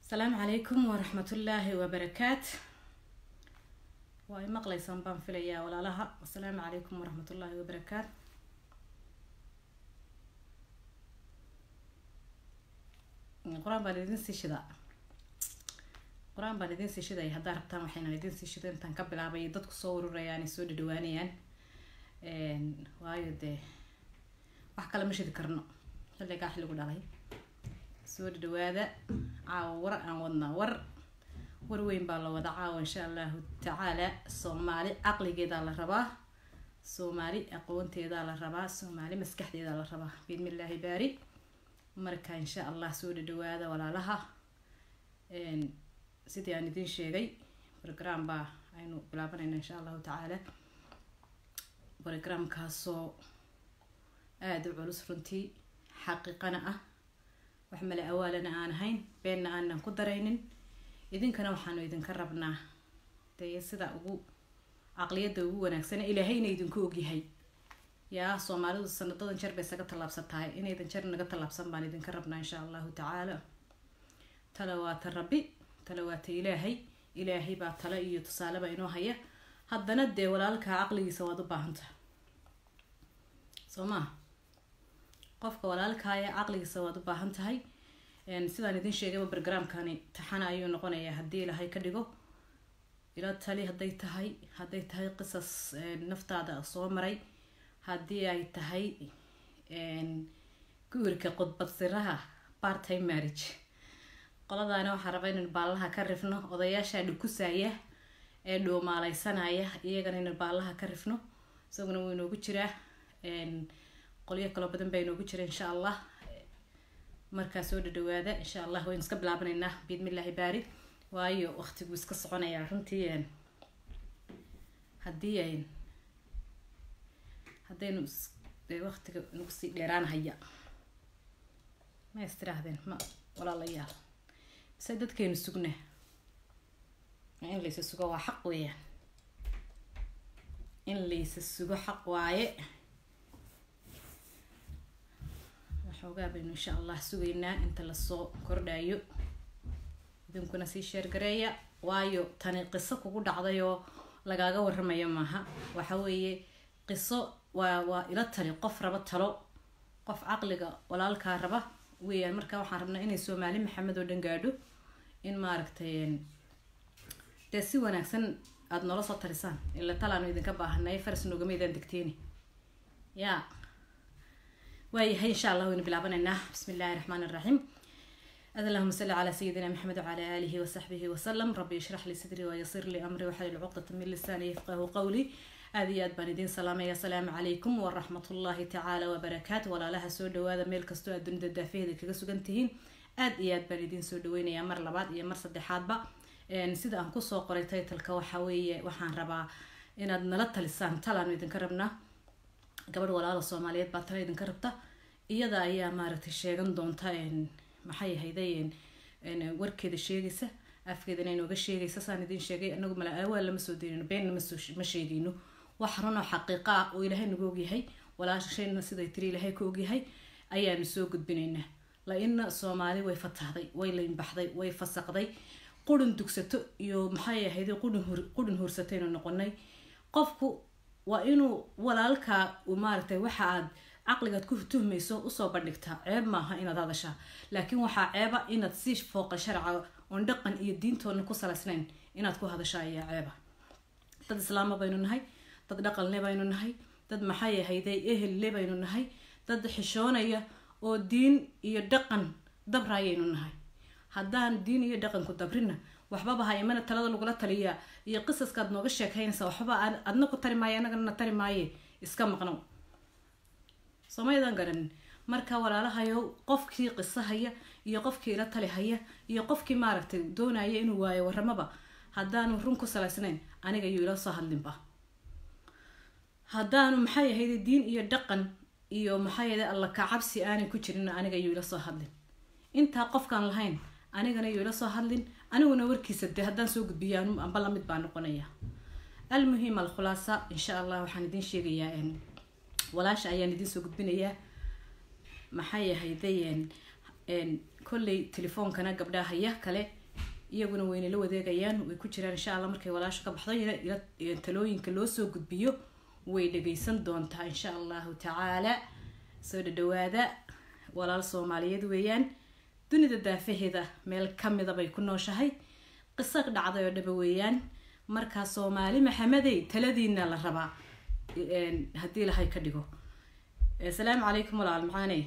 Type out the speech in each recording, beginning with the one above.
asalaamu calaykum waraxmatullaahi wabarakaat waa i maqlaysaan baan filayaa walaalaha asalaamu calaykum waraxmatullaahi wabarakaat qur-aan baan idin sii shidaa qur-aan baan idin sii shidaya haddaa rabtaan waxaynan idin sii shida intaan ka bilaabay dadku soo ururayaan ay soo dhadhawaanayaan waayo dee wax kale ma shidi karno xilligaa xilligu dhalay soo dhadhawaada caawa war aan wadnaa war war weyn baa la wada caawa insha allahu tacaala soomaali caqligeedaa la rabaa soomaali aqoonteedaa la rabaa soomaali maskaxdeedaa la rabaa biidmillaahi baari marka insha allah soo dhadhawaada walaalaha sidii aan idin sheegay program baa aynu bilaabanayna insha allahu tacaala programkaasoo aada u culus runtii xaqiiqana ah wax male awaalana aan ahayn beenna aanan ku daraynin idinkana waxaanu idinka rabnaa dee sida ugu caqliyadda ugu wanaagsan ilaahayna idinku ogyahay yaa soomaalidu sanadadan jeer bay isaga tallaabsan tahay inaydan jeer naga tallaabsan baan idinka rabnaa insha allahu tacaala tala waa ta rabbi tala waa ta ilaahay ilaahay baa tala iyo tusaaleba inoo haya haddana dee walaalkaa caqligiisa waad u baahantaha soo maa qofka walaalkaaya caqligiisa waad u baahan tahay sidaan idin sheegayba barogramkani taxana ayuu noqonayaa haddii ilahay ka dhigo ila tali hadday tahay hadday tahay qisas naftaada soo maray haddii ay tahay guurka qudbad siraha part time marriage qoladaana waxaa raba inaynu baallaha ka rifno odayaasha dhukusaya ee dhuumaaleysanaya iyagana inaynu baallaha ka rifno isaguna wuu inoogu jiraa qolyo kaloo badan baa inoogu jira insha allah markaa soo dhadhawaada insha allah waynu iska bilaabanaynaa biidmillaahi baari waayo waqtigu iska soconayaa runtii haddii haddaynu waqtiga nagu sii dheeraanhaya ma is tiraahdeen ma walaalayaal mise dadkeenu sugna in laysa sugo waa xaq weeyaan in laysa sugo xaq waaye waxoogaa baynu insha allah sugaynaa inta lasoo kordhayo idinkuna sii sheergareeya waayo tani qiso kugu dhacday oo lagaaga waramayo maaha waxa weeye qiso waa waa ila tali qof raba talo qof caqliga walaalkaa raba weeyaan marka waxaan rabnaa inay soomaali maxamed oo dhan gaadho in maaragtay dee si wanaagsan aada noola soo talisaan ila talaanu idinka baahanay faras noogamaydaan degteeni yaa waayahay insha allah waynu bilaabanaynaa bismi illaahi raxmaan iraxiim ad allahuma salli calaa sayidina maxamed wacala aalihi wasaxbihi wasalam rabbi ishrax lii sadrii wayasir lii amri waxlil cuqdata min lisaani yafqahu qawli aada iyo aad baan idiin salaamaya asalaamu calaykum waraxmatullaahi tacaala wabarakaatu walaalaha soo dhawaada meel kastoo aad dunida daafaheeda kaga sugan tihiin aada iyo aad baan idiin soo dhaweynayaa mar labaad iyo mar saddexaadba sida aan kusoo qoray taytalka waxa weeye waxaan rabaa inaad nala talisaan talaanu idinka rabnaa gabadh walaala soomaaliyeed baa tala idinka rabta iyada ayaa maaragtay sheegan doonta maxay ahayday warkeeda sheegaysa afkeedana inooga sheegaysa saan idin sheegay anagu mala aawaa lama soo daynino beenna ma sheegino wax runoo xaqiiqa ah oo ilaahay nagu ogyahay walaashayna siday tiri ilaahay ka ogyahay ayaanu soo gudbinaynaa la-ina soomaali way fatahday way laynbaxday way fasaqday qurun dugsato iyo maxay ahayday qurun hursataynu noqonay qofku waa inuu walaalkaa maaragtay waxa aad caqligaad ku tuhmayso usoo bandhigtaa ceeb maaha inaad hadashaa laakiin waxaa ceeba inaad si fooqa sharca oon dhaqan iyo diintoodna ku salaysnayn inaad ku hadashaa ayaa ceeba dad islaama baynu nahay dad dhaqanle baynu nahay dad maxay ahayday ehelle baynu nahay dad xishoonaya oo diin iyo dhaqan dabraayaynu nahay haddaan diin iyo dhaqanku dabrina waxbaba ha imana talada lagula taliyaa iyo qisaskaad nooga sheekaynaysa waxbaba adna ku tari maaye anagana na tari maaye iska maqnow soomaydan garanin marka walaalahayow qofkii qiso haya iyo qofkii ila tali haya iyo qofkii maaragtay doonaya inuu waayo waramaba haddaanu run ku salaysnayn aniga yuu ila soo hadlinba haddaanu maxay ahayde diin iyo dhaqan iyo maxay ahayde alla kacabsi aanay ku jirin aniga yuu ila soo hadlin intaa qofkaan lahayn anigana yuu ila soo hadlin aniguna warkiisa dee haddaan soo gudbiyo amba lamid baa noqonaya almuhim alkhulaasa insha allah waxaan idiin sheegayaa walaasha ayaan idiin soo gudbinayaa maxay ahayday kolley telefoonkana gabdhaha haya kale iyaguna waynala wadeegayaan way ku jiraan insha allah markay walaasha ka baxdo ila- ila- talooyinka loo soo gudbiyo way dhageysan doontaa insha allahu tacaala soo dhadhawaada walaal soomaaliyeed weeyaan dunida daafaheeda meel kamida bay ku nooshahay qiso dhacday oo dhaba weeyaan markaa soomaali maxamedey taladiina la rabaa een, haddii ilahay ka dhigo asalaamu calaykum walaal maxaane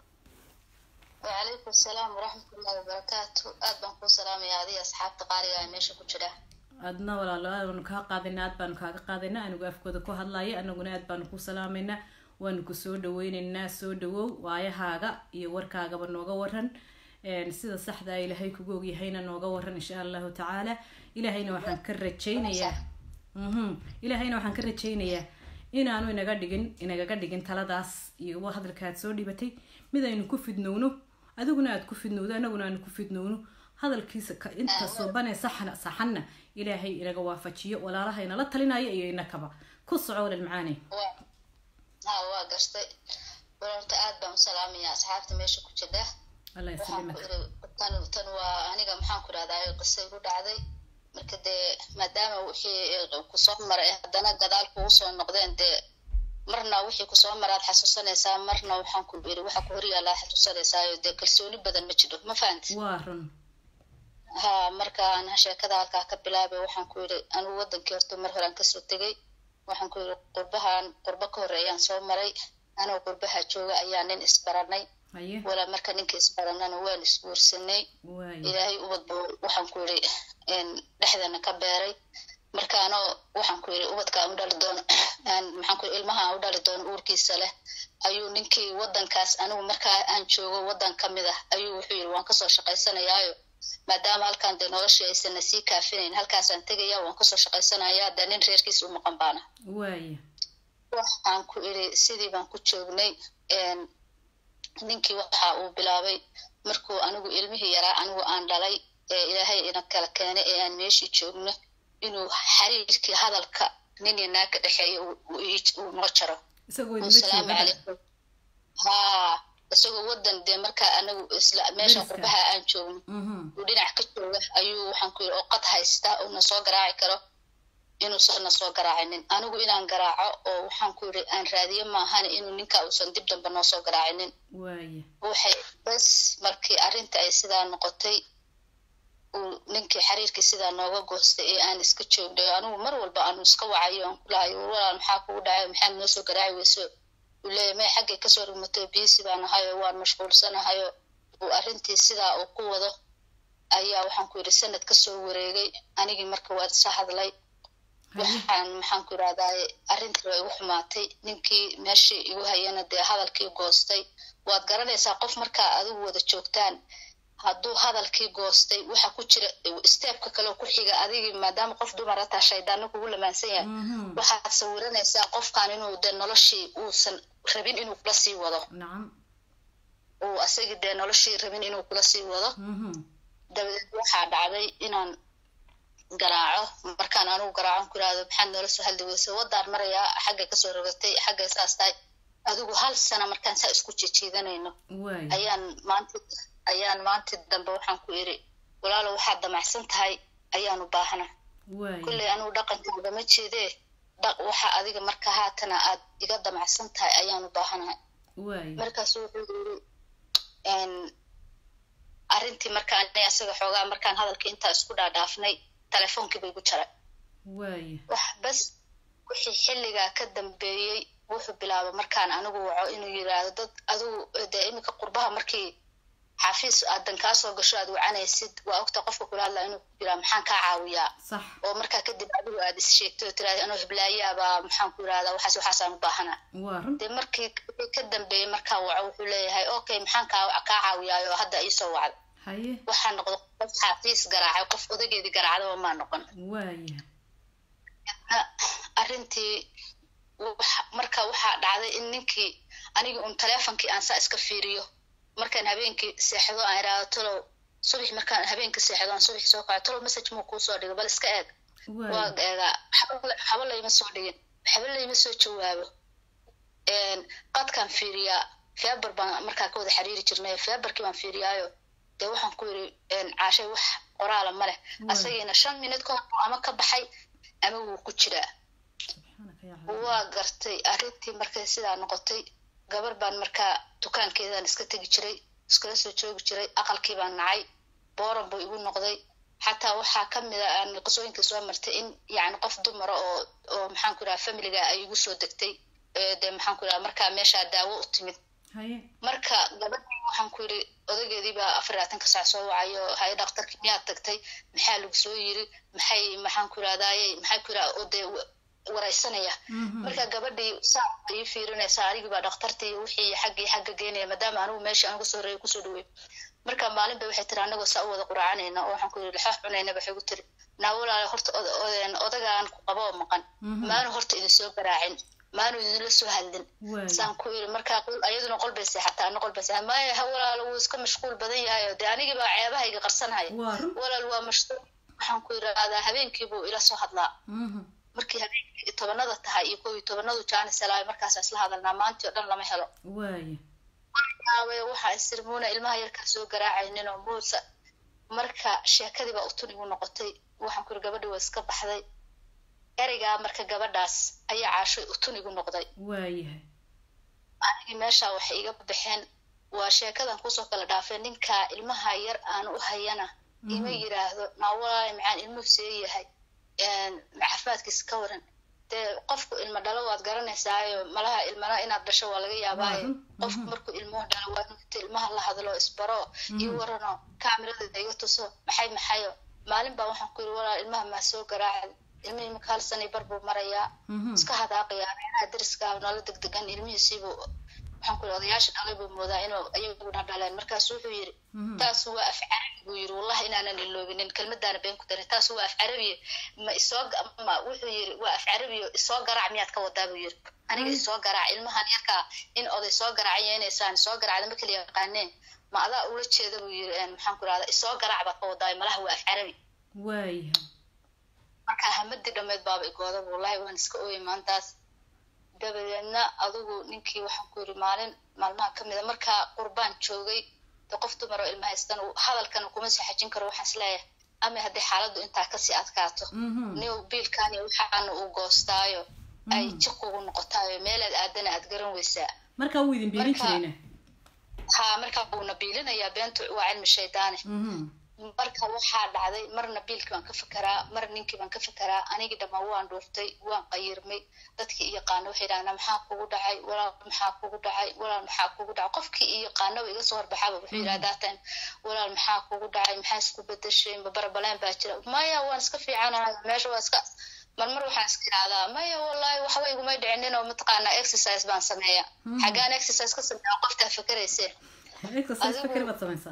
وعليكم السلام ورحمة الله وبركاته aad baan kuu salaamaya adiga asxaabta qaaliga ee meesha ku jira adna walaalo aad baanu kaa qaadayna aad baanu kaaga qaadaynaa anigu afkooda ku hadlaya anaguna aad baanu ku salaamaynaa waanu ku soo dhaweyneynaa soo dhawow waayahaaga iyo warkaagaba nooga waran een, sida saxda ah ilaahay kugu ogyahayna nooga waran insha allahu tacaala ilaahayna waxaan ka rajaynayaa mhm ilaahayna waxaan ka rajaynayaa inaanu inaga dhigin inagaga dhigin taladaas iyo hadalka aad soo dhibatay mid aynu ku fidnowno adiguna aad ku fidnowdo anaguna aanu ku fidnowno hadalkiisa ka inta suubane saxna saxanna ilaahay inaga waafajiyo walaalaha inala talinaya iyo inakaba ku soco walal macaane Waa- ha waa gartay wararta aad baan u salaamaya asxaabta meesha ku jira allah waxaan ku yaslimaka iri tan tan waa aniga maxaan ku rahdaa qisa igu dhacday marka dee maadaama wixii kusoo maray haddana gadaal kugu soo noqdeen dee marna wixii kusoo maraad xasuusanaysaa marna waxaan ku iri waxa ku horyaallaa xasuusanaysaa dee kalsooni badan ma jiro ma fahanti waa run ha markaan sheekada halkaa ka bilaabay waxaan ku yidhi anigu wadankii horta mar horaan kasoo tegay waxaan ku yidhi qurbahan qurbo ka horreeyaan soo maray anoo qurbaha jooga ayaa nin isbaranay haye walaa marka ninka isbaranana waan isguursanay waaye ilaahay ubad buu waxaan ku yidhi dhexdana ka beeray marka anoo waxaan ku yidhi ubadka aan u dhali doono aan maxaan ku yidhi ilmaha aan u dhali doono uurkiisa leh ayuu ninkii wadankaas anigu markaa aan joogo wadan ka mid ah ayuu wuxuu yidhi waan kasoo shaqaysanayaayo maadaama halkan dee noloshii aysanna sii kaafinayn halkaasaan tegaya waan kasoo shaqaysanayaa dee nin reerkiis u maqan baana waaye waxaan ku idhi sidii baan ku joognay een, ninkii waxa uu bilaabay markuu anigu ilmihii yaraa anigu aan dhalay ee ilaahay ina kala keenay ee aan meeshii joogno inuu xiriirkii hadalka nin iyo naag ka dhexeeya uu- uu ii- uu noo jaro isagoo uu idinla salaamu jooga calaykum haa isagoo wadan dee markaa anagu isla meeshan Deriska. qurbaha aan joogno mhm uu dhinac ka jooga ayuu waxaan ku yidhi oo qad haysta uuna soo garaaci karo inuusanna soo garaacinin anigu inaan garaaco oo waxaan ku yidhi aan raadiyo maahan inuu ninka uusan dib dambe noo soo garaacinin waaye waxay bas markii arrinta ay sidaa noqotay uu ninkii xiriirkii sidaa nooga goostay ee aan iska joognay anigu mar walba aanu iska wacayo aan kulahayo war walaal maxaa kugu dhacay maxaad noo soo garaaci weyso uu leeyahay may xaggay kasoo rugmatay biisi baan ahayo waan mashquulsanahayo uu arrintii sidaa uu ku wado ayaa waxaan ku yidhi sanad kasoo wareegay anigii marka waad isa hadlay haye waxaan maxaan ku yidhahdaaye arrintii waa igu xumaatay ninkii meeshii igu hayana dee hadalkii goostay waad garanaysaa qof markaa adigu wada joogtaan hadduu hadalkii goostay waxa ku jira steebka kaleo ku xiga adigii maadaama qof dumar hataa shaydaano kugu lamaansan yahay mhm waxaad sawiranaysaa qofkan inuu dee noloshii uusan rabin inuu kula sii wado nacam uu asagii dee noloshii rabin inuu kula sii wado mhm dabadeed waxaa dhacday inaan garaaco markaan anigu garaacan ku irahdo maxaad noola soo hadli weyse wadaan marayaa xaggay kasoo rogatay xaggay saas tahay adigu hal sana markaan saa isku jijiidanayno waaye ayaan maanta ayaan maanta dambe waxaan ku iri walaalo waxaad damacsan tahay ayaanu baahna waaye kulley anigu dhaqankaaga ma jeedee dhaq waxa adiga marka haatana aad iga damacsan tahay ayaanu baahanahay waaye markaasu wuxuu yiri n arrintii marka ani asaga xoogaa markaan hadalkii intaa isku dhaadhaafnay telefonkii bay gu jaray waaye wax bas wixii xilligaa ka dambeeyey wuxuu bilaabay markaan anigu waco inuu yiraahdo dad adigu dee iminka qurbaha markii xafiis aadan kaa soo gasho aad wacanaysid waa ogta qofka kula hadlaa inuu ku yiraa maxaan kaa caawiyaa sax oo markaa kadib adigu aad is sheegto oo tiraahdo anoo hiblaayaabaa maxaan ku yirahdaa waxaas waxaasaan u baahanaa waa run dee markii wixii ka dambeeyey markaa waco wuxuu leeyahay okay maxaan kaa kaa caawiyaayo hadda iisoo wacda haye waxaa noqda qof xafiis garaacay qof odageedii garaacdaba maa noqon waaye arrintii wax- marka waxaa dhacday in ninkii anigii un teleefonkii aan saa iska fiiriyo markaan habeenkii seexdo aan iraahdo talow subax markaan habeenkii seexdo aan subax soo kaco talow message muu kuu soo dhigo bal iska eeg waa waaye eegaa waxba waxba layma soo dhigin waxba layma soo jawaabo een, qadkaan fiiriyaa feebar baan markaa ka wada xiriiri jirnay feebarkii baan fiiriyaayo dee waxaan ku yiri een, caashay wax qoraala ma leh asagiina shan minid ka hor ama ka baxay ama wuu ku jiraa waa gartay arrintii markay sidaa noqotay gabar baan markaa dukaankeedaan iska tegi jiray iskala soo joogi jiray aqalkii baan nacay booran buu igu noqday xataa waxaa ka mid a aan qisooyinka soo martay in yani qof dumara oo oo maxaan ku idhaha familiga ay igu soo degtay dee maxaan ku idhaha markaa meeshaa daawo u timid marka gabadhii waxaan ku yidhi odageedii baa afar labaatanka saac soo wacayo haye dhakhtarkii miyaad tagtay maxaa lagu soo yiri maxay maxaan ku idhahdaye maxay ku idhaha oo dee waraysanaya marka gabadhii saa ayay fiirinaysaa anigii baa dhakhtartii wixii xaggii xagga geenaya maadaama anigu meeshii anigu soo reeyay kusoo dhaweey marka maalin ba waxay tiri anagoo saa u wada quraacanayna oo waxaan ku yidhi laxoox cunayna waxay ku tiri naa walaale horta odagaan ku qaba oo maqan maanu horta idin soo garaacin maanu idinla soo hadlin saan ku yidhi markaa ayaduna qol bay seexataa ana qol bay seexata maya ha walaalo wuu iska mashquul badan yahay oo dee anigii baa ceebahayga qarsanhaya walaal waa mashquul waxaan ku yidhahdaa habeenkii buu ila soo hadlaa markii habeenkii tobanada tahay iyo kow iyo tobanadu jaanis helaayo markaasa isla hadalnaa maantii oo dhan lama helo waxaa isirmuuna ilmaha yarkaa soo garaacaynin oo muusa marka sheekadii baa utunigu noqotay waxaan ku yiri gabadhii waa iska baxday ereygaa marka gabadhaas ayaa caashoy utunigu noqday waayahay anigii meeshaa waxay iga baxeen waa sheekadan kusoo kala dhaafay ninkaa ilmaha yar aan u hayana ima yiraahdo naa walaali macaan ilmuhu see yahay caafimaadkiisa ka waran dee qofku ilmo dhalo waad garanaysaayo malaha ilmana inaad dhasho waa laga yaabaayo qofku markuu ilmuhu dhalo waa inta ilmaha la hadlo isbaro iyo warano kaamiradeeda iga tuso maxay maxayo maalin baa waxaan ku yiri walaal ilmaha maa soo garaacay ilmihii marka hal sanay bar buu marayaa iska hadaaqayaa meelaha dariska nala degdegan ilmihiisiibuu waxaan ku yiri odayaasha dhalay buu moodaa inuu ayaguna dhaleen markaasu wuxuu yiri taas waa af carabi buu yiri wallahi inaanan iloobinin kelmadaana been ku darin taas waa af carabiye ma isoo ma wuxuu yiri waa af carabiyo isoo garaac miyaad ka wadaa buu yiri aniga isoo garaac ilmahan yarkaa in oday soo garaacayenaysaan isoo garaacda ma kala yaqaaneen ma adaa ula jeeda buu yiri maxaan ku irahdaa isoo garaac baad ka wadaa malaha waa af carabi waaya marka hamadii dhameed baaba igooda wallahi waan iska ooyay maantaas dabadeedna adugu ninkii waxaan ku yiri maalin maalmaha ka mida markaa qurbaan joogay de qof dumar oo ilma haystan hadalkana kuma sii xajin karo waxaan isleeyahay ama haddii xaaladdu intaa kasii adkaato niw biilkan iyo waxaana uu goostaayo ay jiq ugu noqotaayo meelaad aadana aad garan weysaa marka wuu idin biilin jirayna ha marka wuuna biilinayaa beentu waa cilmi shaydaane marka waxaa dhacday marna biilkii baan ka fekeraa mar ninkii baan ka fekeraa anigii dhammaan waan dhuurtay waan qayirmay dadkii i yaqaana waxay yidhahdaan maxaa kugu dhacay walaal maxaa kugu dhacay walaal maxaa kugu dhacay qofkii i yaqaanaba iga soo horbaxaaba wuxuu yidhahdaa tan walaal maxaa kugu dhacay maxaa isku bedeshay ma barabaleen baa jira maya waan iska fiicanahay meesha waa iska marmar waxaan iska idhahdaa maya wallahi waxba igumay dhicinin oo mataqaanaa exercise baan sameeya xagaan exercise ka sameeya qoftaa fakeraysee exercise fakeri baad samaysaa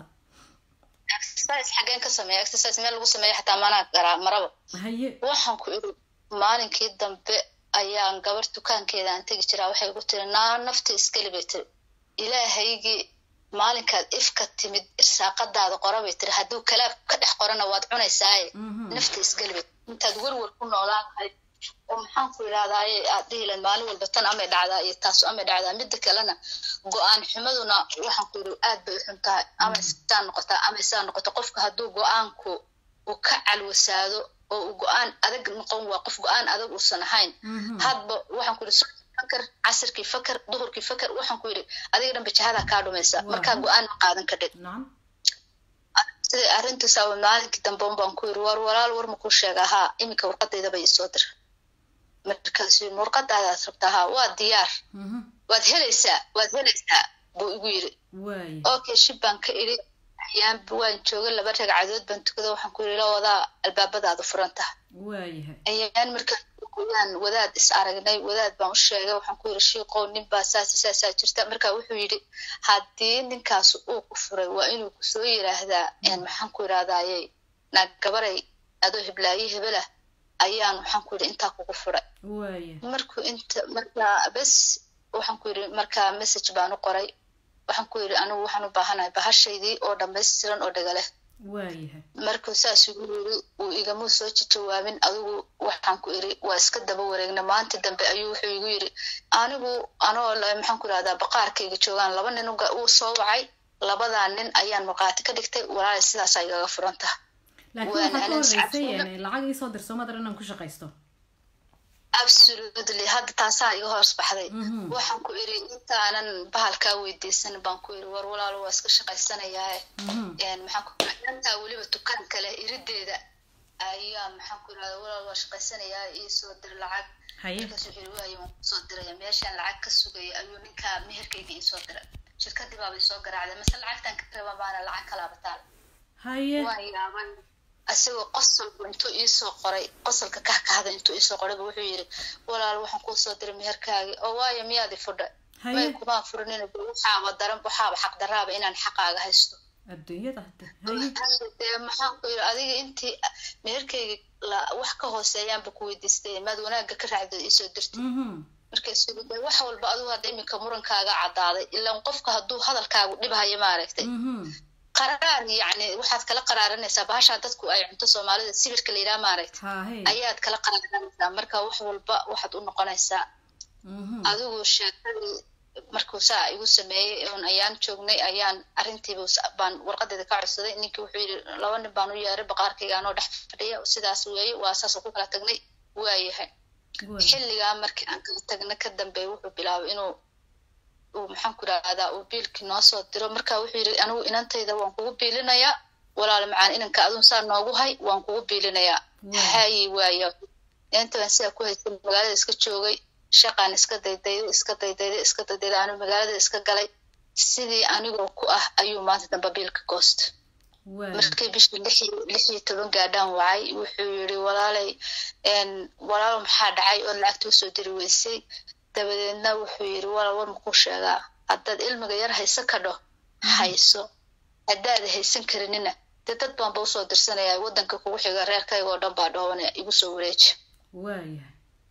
exercise xageen ka sameeya exercise meel lagu sameeya xataa maanaa garaa maraba haye waxaan ku iri maalinkii dambe ayaan gabar dukaankeeda aan tegi jiraa waxay igu tiri naa nafta iskeli bay tiri ilaahaygii maalinkaad ifka timid irsaaqadaada qora bay tiri hadduu kalaab ka dhex qorana waad cunaysaaye nafta iskeli bay intaad werwer ku noolaan lahayd oo maxaan ku idhahdaaye aad dhihilan maalin walba tan amay dhacdaa iyo taasu amay dhacdaa midda kalena go-aan xumaduna waxaan ku yidhi aad bay u xun tahay ama saa noqotaa ama saa noqoto qofka hadduu go-aanku uu ka calwasaado oo uu go-aan adag noqon waa qof go-aan adag uusan ahayn hadba waxaan ku yidhi fakar casirkii fakar duhurkii fakar waxaan ku yidhi adiga dhan bajahadaa kaa dhumaysa markaa go-aan ma qaadan kadhid siday arrintaas maalinkii dambe baan ku yidhi war walaal war makuu sheega haa iminka warqadayda bay isoo dir markaasu warqadaadaad rabtaa haa waa diyaar waad helaysaa waad helaysaa buu igu yidhi okay shib baan ka idhi ayaan waan jooga laba ragcadood baan tukada waxaan ku yidhi la wadaa albaabadaadu furan taha ayaan markaan yaan wadaad is aragnay wadaad baan u sheegay waxaan ku yidhi shiiqow nin baa saas saasaa jirta marka wuxuu yidhi haddii ninkaas uu ku furay waa inuu kusoo yiraahdaa maxaan ku yidhahdaaye naag gabaray adoo hiblaaye hebelah ayaan waxaan ku yidhi intaa kugu furay markuu inta markaa bes waxaan ku yidhi markaa message baan u qoray waxaan ku yidhi anigu waxaan u baahanahay bahashaydii oo dhammaystiran oo dhega leh markuu saas igu yiri uu igamuu soo jawaabin adigu waxaan ku iri waa iska daba wareegna maanta dambe ayuu wuxuu igu yiri anigu anoo maxaan ku irahdaa baqaarkayga joogaan laba nin uu soo wacay labadaa nin ayaan markhaati ka dhigtay walaali sidaasaa igaga furan taha laakiin waxaa ka horreysay lacag iisoo dirso madar inaan ku shaqaysto absolutely hadda taasaa iga hoos baxday waxaan ku iri intaanan bahalkaa weydiisan baan ku iri war walaalo waa iska shaqaysanayaae maxaan ku intaa weliba dukaan kale irideeda ayaa maxaan ku irahda walaal waa shaqaysanayaa iisoo dir lacag markaas wuxuu iri waayo waan kusoo diraya meeshaan lacag ka sugaya ayuu ninkaa meherkayga iisoo diray shirkadii baaba isoo garaacday mase lacagtan ka reeban baana lacag kalaaba taal haye waan yaabay isagoo qosolba intuu iisoo qoray qosolka kahkahda intuu iisoo qorayba wuxuu yiri walaal waxaan kuusoo diray meherkaagi oo waayo miyaadi fudha may kumaan furinina waxaaba daran waxaaba xaq daraaba inaan xaqaaga haysto adduunyada dee maxaan ku yiri adiga intii meherkayga wax ka hooseeyaanba ku weydiistay maad wanaaga ka raacdo iisoo dirtay markaasu de wax walba adigu hadda iminka murankaaga caddaaday ilaan qofka hadduu hadalkaagu dhibhayo maaragtay qaraar yani waxaad kala qaraaranaysaa bahashaa dadku ay cunto soomaalida sibirka la yidhaha maaragta ayaad kala qaraaranaysaa marka wax walba waxaad u noqonaysaa adigu sheekadii markuu saa igu sameeyey un ayaan joognay ayaan arrintiiba baan warqadeeda ka codsaday ninkii wuxuu yidhi laba nin baan u yeeray baqaarkayga anoo dhex fadhiya sidaas weeye waa saasoo ku kala tagnay waayahay xilligaa markii aan kala tagna ka dambeey wuxuu bilaabay inuu uu maxaan ku idhahdaa uu biilkii noo soo diro marka wuxuu yidhi anigu inantayda waan kugu biilinayaa walaal macaan inanka adun saa noogu hay waan kugu biilinayaa hayi waaya inta baan sidaa ku haystay magaalada iska joogay shaqaan iska daydayday iska daydayday iska daydayday anigu magaalada iska galay sidii anigoo ku ah ayuu maanta dambe biilka goosta markii bishii lix lix iyo toban gaadhaan wacay wuxuu yidhi walaalay walaalo maxaa dhacay oo lacagta usoo diri weysay dabadeedna wuxuu yidhi walaal war makuu sheegaa haddaad ilmiga yar hayso ka dho hayso haddaada haysan karinina dee dad baanba usoo dirsanayaa waddanka kugu xiga reerkayga oo dhan baa dhoobanaya igu soo wareeji waayahay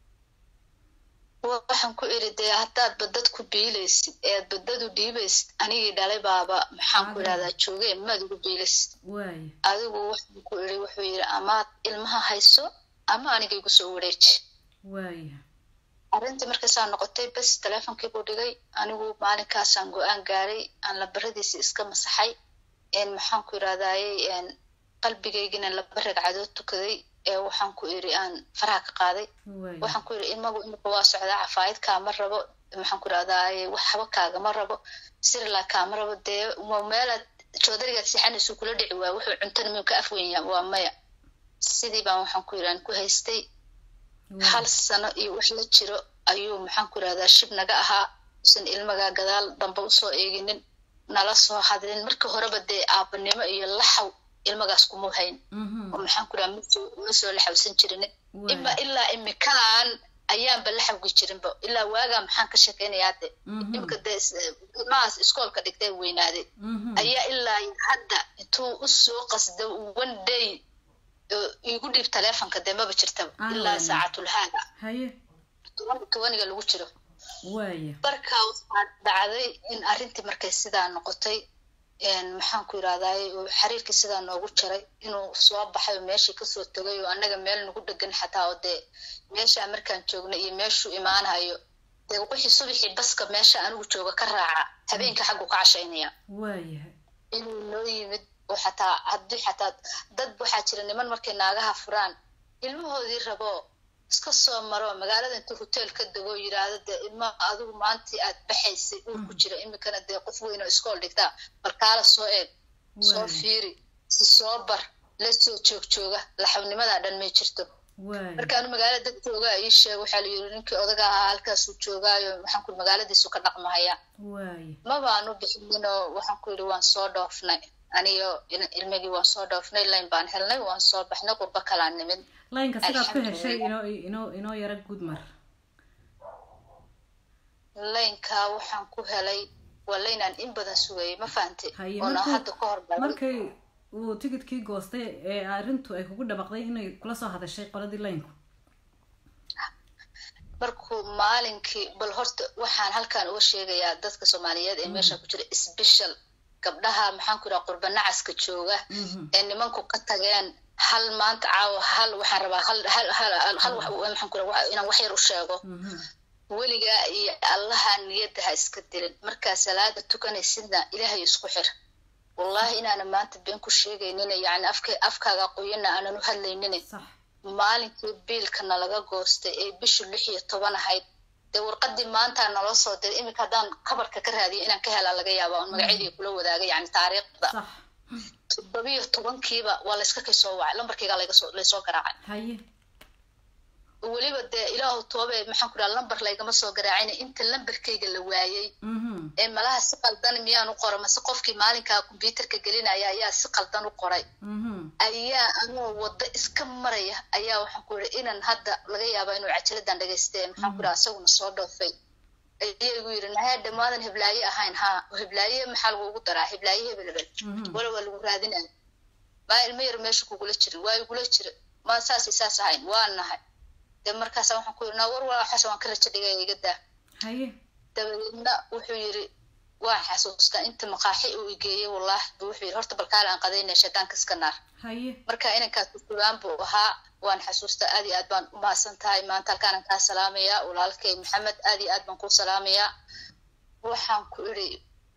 waxaan ku iri dee haddaadba dadku biilaysid ead badadu dhiibaysid anigii dhalay baaba maxaan ku idhahdaa joogee maad ugu biilaysid waaya adigu waxaan ku iri wuxuu yidhi amaad ilmaha hayso ama aniga igu soo wareeji waaya arrintii markaysaa noqotay bes teleefonkii buu dhigay anigu maalinkaasaan go-aan gaaray aan labaradiisi iska masaxay maxaan ku idhahdayey qalbigaygina laba ragcadood tukaday ee waxaan ku iri aan faraha ka qaaday waxaan ku iri ilmagu imika waa socdaa cafaayad kaama rabo maxaan ku idhahdaye waxba kaagama rabo sirila kaama rabo dee meelaad joodarigaad sixanaysu kula dhici waay wuxuu cuntana miyuu ka afwenya waa maya sidii baan waxaan ku iri aan ku haystay hal sano iyo wax la jiro ayuu maxaan ku idhahdaa shib naga ahaa usan ilmaga gadaal dambe usoo eeginin nala soo hadlin marka horeba dee aabanimo iyo laxaw ilmagaas kuma hayn oo maxaan ku idhaha ma soo laxawsan jirin ima ilaa imikaan ayaanba laxawgi jirinba ilaa waagaa maxaan ka sheekaynayaa de imika dee ilmahaas iskoolka dhigtay weynaaday ayaa ilaa hadda intuu usoo qasda one day igu dhiib teleefonka dee maba jirtaba ilaa saacatulhaaga tobaniga lagu jiro waaya marka waxaa dhacday in arrintii markay sidaa noqotay maxaan ku yidhahdaye xiriirkii sidaa noogu jaray inuu soo baxay oo meeshii kasoo tegay oo annaga meel nagu dhegan xataa oo dee meeshaa markaan joogna iyo meeshuu imaanayo dee wixii subaxii baska meesha anigu jooga ka raaca habeenka xaggu ka cashaynaya waayahay inuu noo yimid oo xataa haddii xataa dad waxaa jira niman markay naagaha furaan ilmahoodii rabo iska soo maro magaalada intuu hotel ka dego yidhaahdo dee ilma adigu maantii aad baxaysay uu ku jira imikana dee qof weyn oo iskool dhigtaa balkaala soo eeg soo fiiri si soo bar la soo joog jooga laxawnimadaa dhan may jirto markaanu magaala dad jooga ii sheeg waxaa la yiri ninkii odaga ahaa halkaasuu joogaayo waxaan ku magaaladiisu ka dhaqmahayaa mabaanu bixinninoo waxaan ku yidhi waan soo dhoofnay aniyo ilmigii waan soo dhoofnay layn baan helnay waan soo baxnay qurbo kalaan nimid laynka sidaad ku heshay inoo inoo inoo yaro guud mar laynka waxaan ku helay waa laynaan in badan sugayay ma fahantay oona hadda ka hor markay uu tigidkii goostay ee arrintu ay kugu dhabaqday inay kula soo hadashay qoladii laynku markuu maalinkii bal horta waxaan halkan uga sheegayaa dadka soomaaliyeed ee meesha ku jira special gabdhaha maxaan ku idhaha qurba nacaska jooga ee nimanku ka tageen hal maanta caawa hal waxaan rabaa hal hal hal hal waxaan ku idhaha inaan wax yar u sheego weligaa iyo allaha niyadda ha iska dilin markaa salaada tukanaysidna ilaahay isku xir wallahi inaanan maanta been ku sheegaynin yani afka afkaaga qoyana aanan u hadlaynin sax maalinkii biilkana laga goostay ee bishu lix iyo toban ahayd dee warqadii maanta naloo soo diray iminka haddaan kabarka ka raadiyo inaan ka helaa laga yaaba on magacyadii kula wadaagay yani taariikhda sax toddobiyo tobankiiba waa layska kay soo wacay lambarkayga lagasoo laysoo garaacay haye weliba dee ilaahu toobe maxaan ku dhaha lambar laygama soo garaacin inta lambarkayga la waayey mhm ee malaha si qaldan miyaan u qora mase qofkii maalinkaa kombyuutarka gelinaya ayaa si qaldan u qoray mhm ayaa anoo waddo iska maraya ayaa waxaan ku yidhi inan hadda laga yaaba inuu cajaladan dhagaystee maxaan ku dhaha isaguna soo dhoofay ayaa igu yidhi nahaa dhammaadan heblaaye ahayn haa heblaaye maxaa lagugu daraa heblaaye hebel hebel mhm wala waa lagu raadinaya maa ilmo yar meesha kugula jirin waa igula jira maa saasay saas ahayn waa nahay dee markaasa waxaan ku yidhi naa war waa xasa waan ka rajo dhigaya iga daa haye dabadeedna wuxuu yidhi waan xasuustaa inta maqaaxi uu igeeyey wallahi bu wuxuu yidhi horta balkaale aan qadaynaya shaydaanka iska naar haye marka inankaas kusugaan buu ahaa waan xasuustaa aad iyo aad baan u mahadsan tahay maanta halkaanan kaa salaamayaa walaalkay maxamed aad iyo aad baan kuu salaamayaa waxaan ku idhi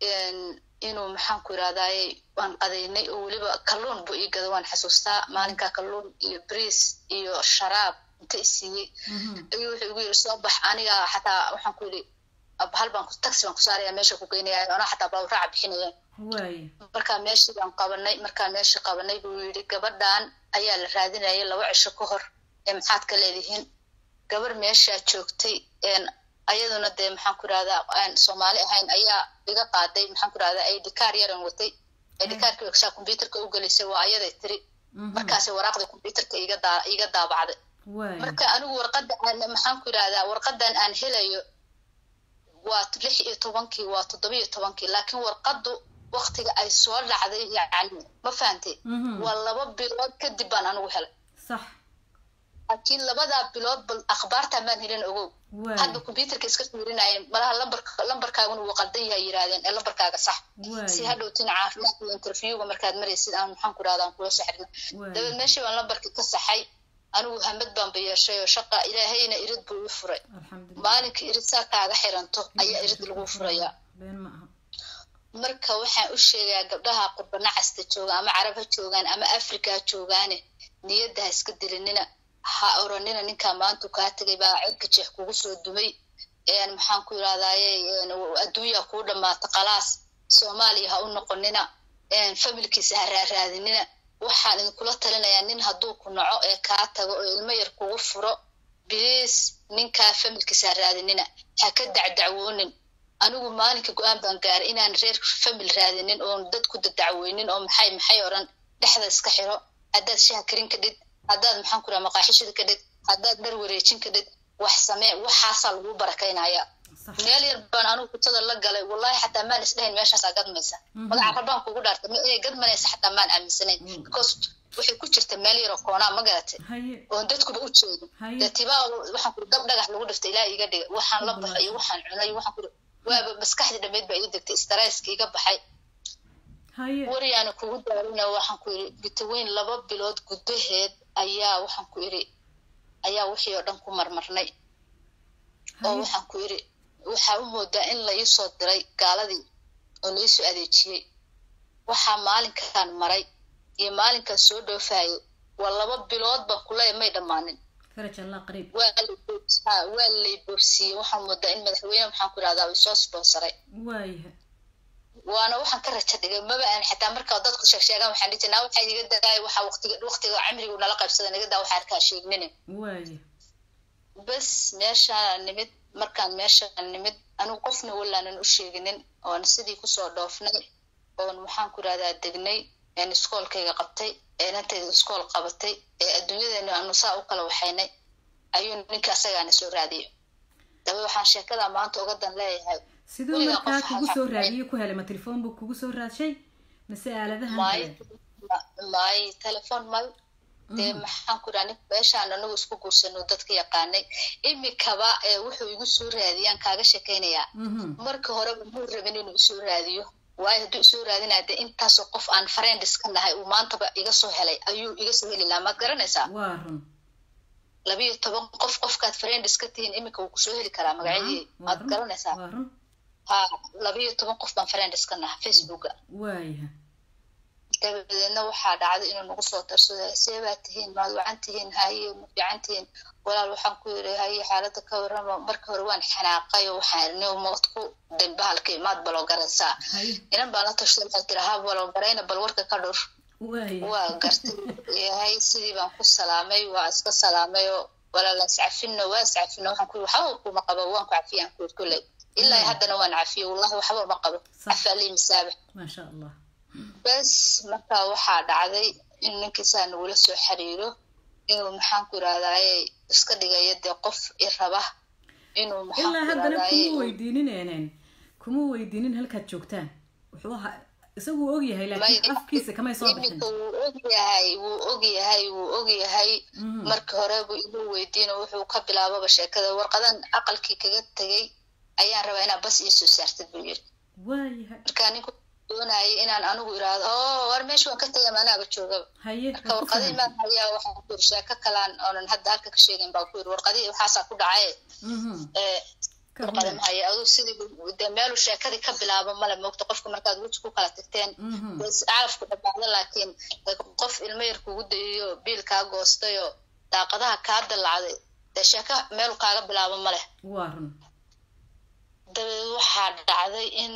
inuu maxaan ku yidhahdaaye waan qadaynay oo weliba kalluun buu ii gada waan xasuustaa maalinkaa kalluun iyo briis iyo sharaab inta isiiyey mhm ayuu wuxuu igu yidhi soo bax aniga xataa waxaan ku yidhi hal baan taxi baan ku saaraya meesha ku geynaya anaa xataa baawraaca bixinaya waaye markaa meeshii baan qabanay markaa meeshii qabanay buu yidhi gabadhan ayaa la raadinayay laba cisho ka hor ee maxaad ka leedihiin gabar meeshaa joogtay ayaduna dee maxaan ku irahdaa aan soomaali ahayn ayaa iga qaaday maxaan ku irahdaa idikaar yaran watay idikaarkii waksaa combyuterka u gelisay waa ayaday tiri mhm markaasay waraaqda combyuterka iga daa iga daabacday waaye marka anigu warqadda aan maxaan ku irahdaa warqadan aan helayo waa lix iyo tobankii waa toddoba iyo tobankii laakiin warqaddu waktiga ay soo dhacday yacni ma fahantay mhm waa laba bilood kadib baan anigu helay sax laakiin labadaa bilood bal akhbaartaa maan helin ogow waaye hadda combyuterka iska fiirinayeen malaha lambarka lambarkaaguna wuu qaldan yahay yidhahdeen ee lambarkaaga sax si waaye hadhowtina caafimaadka iyo interviewga markaad maraysid aan maxaan ku irahdaa aan kula saxrina waaye dabeed meeshii baan lambarkii ka saxay anigu hamad baan ba yeeshay oo shaqa ilaahayna irid buu ii furay alxamdulilah maalinka irid saa kaaga xiranto ayaa irid lagu furayaa been ma aha marka waxaan u sheegayaa gabdhaha qurbana casta jooga ama carab ha joogaan ama africa ha joogaane niyadda ha iska dilinina ha oranina ninkaa maantu kaa tegay baa cirka jeex kugu soo dumay een maxaan ku yidhahdaaye adduunyaa kuu dhammaata khalaas soomaaliya ha u noqonina een familkiisa ha raaraadinina waxaan idinkula talinayaa nin hadduu ku naco ee kaa tago oo ilmo yar kugu furo biliis ninkaa familkiisa ha raadinina ha ka dacdacwoonin anigu maalinka go-aan baan gaaray inaan reer famil raadinin oon dad ku dadacweynin oo maxay maxay oran dhexda iska xiro haddaad shaha karin kadhid haddaad maxaan ku raha maqaaxishada kadhid haddaad dhar wareejin kadhid wax samee waxaasaa lagu barakaynaya sax meel yar baan anigu kutada la galay wallahi xataa maan isdhahayn meeshaasaa gadmaysa Mhm. magaca rabaan kugu dhaartay ma inay gadmanaysa xataa maan aaminsanayn Mm. because waxay ku jirta meel yaroo koonaa ma garatay haye oon dadkuba u jeedin haye dee tibaa waxaan kuri dab dhagax lagu dhiftay ilaa iga dhigay waxaan la baxay iyo waxaan cunay waxaan kuri waaba maskaxdii dhammeyd baa ii degtay starayska iga baxay haye wariyaana kugu daarina waxaan ku yidhi bitaweyn laba bilood gudaheed ayaa waxaan ku idhi ayaa wixii oo dhan ku marmarnay oo haye waxaan ku idhi waxaa u moodaa in la iisoo diray gaaladii oo la iisoo adeejiyey waxaa maalinkan maray iyo maalinkan soo dhoofayay waa laba bilood baan kuleeya may dhammaanin faraj allah qariib waa la boobs- ha, waa lay boobsiiyey waxaan moodaa in madaxweyne maxaan ku idhahdaa uu soo sponsoray waayaha waana waxaan ka rajo dhigay maba aan xitaa markaa dadku sheeg sheegaan waxaan dhihi jirnaa waxaa iga daaya waxaa waqtiga waqtiga cimrigu nala qaybsada naga daa waxaa arkaa sheegnine waaya bas meeshaan nimid markaan meeshaan nimid anigu qofna walaanan u sheeginin oon sidii kusoo dhoofnay oon maxaan ku idhahdaa degnay een iskoolkayga qabtay ee nantayda iskool qabatay ee adduunyadeena aanu saa u kala waxaynay ayuu ninka asagaana soo raadiyo daba waxaan sheekadaa maanta uga dan leeyahay siduu Weligaa markaa qof kugu waxaa soo ku raadiyey ku helay ma telefoon buu kugu soo raadshay mase aaladahan maay kale maay telefoon mal dee Mhm. maxaan ku idhaha nin meeshaan anagu isku guursano dadka yaqaanay imikaba ee wuxuu igu soo raadiyaan kaaga sheekaynayaa Mhm. marka horeba muu rabin inuu isoo raadiyo waayo hadduu isoo raadinaya dee intaasoo qof aan friends ka nahay uu maantaba iga soo helay ayuu iga soo heli lahaa maad garanaysaa waa run labiyo toban qof qofkaad friends ka tihiin iminka wuu kusoo heli karaa magacyadii waa maad run garanaysaa waa run ha labiyo toban qof baan friends ka nahay facebooka waayaha dabadeedna waxaa dhacday inuu nagu soo darsado see baa tihiin maad wacan tihiin haye ma fiican tihiin walaal waxaan ku yiri haye xaaladda ka warrama marka hore waan xanaaqay oo waxaan irni mood ku bahalka imaad baloogaraysaa inan baan la tashada waxaa tiri ha baloogarayna bal warka ka dhur waa gartay yahay sidii baan ku salaamay waa iska salaamay oo walaal iscafino waa iscafino waxaan ku yiri waxba kuma qabo waan ku cafiyaan ku kulley ilaa haddana waan cafiyo wallahi waxba ma qabo cafaalii masaabax maasha allah bes marka waxaa dhacday in ninkiisaa nagula soo xiriiro inuu maxaan ku irahdaye iska dhigayo dee qof i raba inuu ilaa haddana kuma weydiinin kuma weydiinin halkaad joogtaan wuxuu ahaa isagu wuu ogyahay laakiin afkiisa kamay soo bixin wuu ogyahay wuu ogyahay wuu ogyahay marka hore buu inuu weydiino wuxuu ka bilaababa sheekada warqadan aqalkii kaga tegay ayaan rabaa inaad bas iisoo saartid buu yiri waayahay markaa ninku doonayay inaan anigu iraahdo oo war meesha waan ka tegay manaaba joogaba haye marka warqadii maan hayaa waxaan ku yiri sheeko kalaan oonan hadda halka ka sheegayn baa ku yiri warqadii waxaasaa ku dhacaye warqada ma haya aduu sidii dee meelu sheekadii ka bilaabo male moogta qofka markaad weji ku kala tagteen calafku dhabaacdo laakiin qof ilmo yar kugu dayiyo biil kaa goostayoo daaqadaha kaa dallacday dee sheeko meelu kaaga bilaabo male waa run dabeed waxaa dhacday in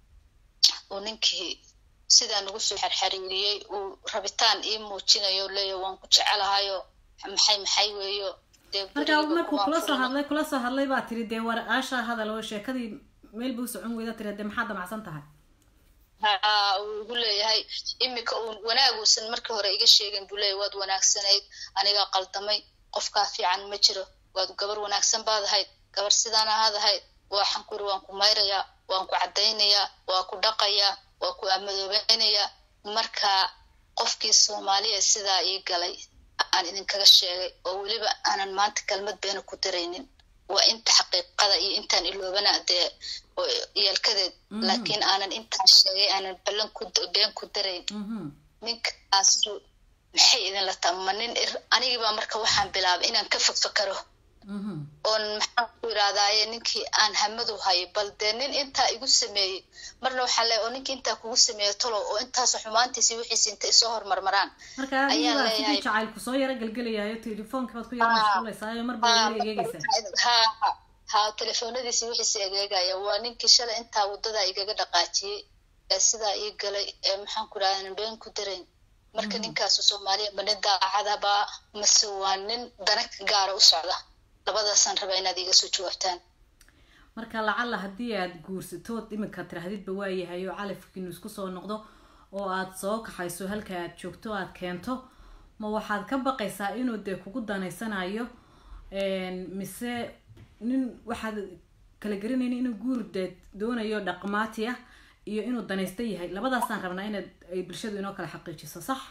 uu ninkii sidaa nagu soo xerxariiriyey uu rabitaan ii muujinayo leeya waan ku jecelahayo maxay maxay weeyo markaa markuu kula soo hadlay kula soo hadlay baa tiri dee war aashaa hadal oo sheekadii meel buu socon weyda tiri dee maxaa damacsan tahay ha uu igu leeyahay imika uu wanaaguusan markii hore iga sheegin buu leeyahy waad wanaagsanayd anigaa qaldamay qofkaa fiican ma jiro waad gabar wanaagsan baad ahayd gabar sidaan ahaad ahayd waxaan ku yiri waan ku mayrayaa waan ku caddaynayaa waa ku dhaqayaa waa ku amadoobaynayaa marka qofkii soomaaliya sidaa ii galay aan idinkaga sheegay oo weliba aanan maanta kelmad beena ku daraynin waa inta xaqiiqada iyo intaan iloobana dee yeelkadeed laakiin aanan intaan sheegay aanan ballan ku been ku darayn ninkaasu maxay idinla taha ma nin anigibaa marka waxaan bilaabay inaan ka fakfakaro oon maxaan ku yidhahdaaye ninkii aan hamadu hayo bal dee nin intaa igu sameeyey marna waxaan leeyahay oo ninkii intaa kugu sameeyo talow oo intaas xumaantiisi wixiisi inta isoo hormarmaraan marka adiga sidii jacaylku soo yaro gelgelayayo telefoonka baad ku yaro mashquulaysaayo mar baa weli egeegaysaa ha ha telefoonadiisi wixiisi egeegaya waa ninkii shalay intaa waddadaa igaga dhaqaajiyey ee sidaa ii galay ee maxaan ku yidhahdaa been ku darayn marka ninkaasu soomaaliya ma nin daacadaba mase waa nin dana gaara u socda labadaasaan rabaa inaad iga soo jawaabtaan marka lacalla haddii aad guursatood iminka tirahdidba waayahay oo calafkiinu isku soo noqdo oo aad soo kaxayso halka aad joogto aad keento ma waxaad ka baqaysaa inuu dee kugu danaysanayo mise nin waxaad kala garanayni inuu guur dee doonayo dhaqmaati ah iyo inuu danaysta yahay labadaasaan rabnaa inaad ay bulshadu inoo kala xaqiijiso sax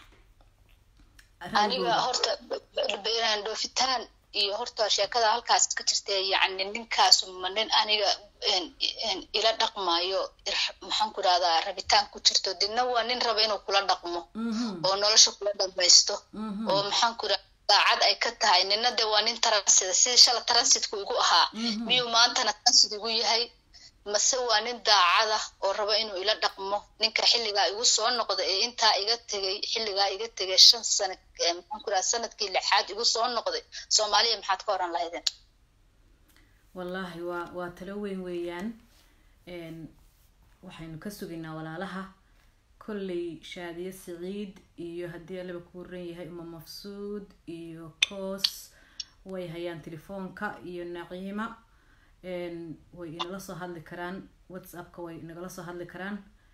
aniga horta dhoofitaan iyo horta sheekada halkaas ka jirta yacni ninkaasu ma nin aniga ila dhaqmayo maxaan ku rahdaa rabitaan ku jirto didna waa nin raba inuu kula dhaqmo oo nolosha kula dhamaysto oo maxaan ku rahda daacad ay ka tahay nina de waa nin taransida sidii shala transidku igu ahaa miyuu maantana transid igu yahay mase waa nin daacada oo raba inuu ila dhaqmo ninka xilligaa igu soo noqda ee intaa iga tegay xilligaa iga tegay shan sana maxaan ku raha sanadkii lixaad igu soo noqday soomaaliya maxaad ka oran lahaydeen wallaahi waa waa talo weyn weeyaan waxaynu ka sugaynaa walaalaha kolley shaadiye siciid iyo haddii alaba ku waran yahay uma mafsuud iyo koos way hayaan telefoonka iyo naciima way inala soo hadli karaan whatsappka way inagala soo hadli karaan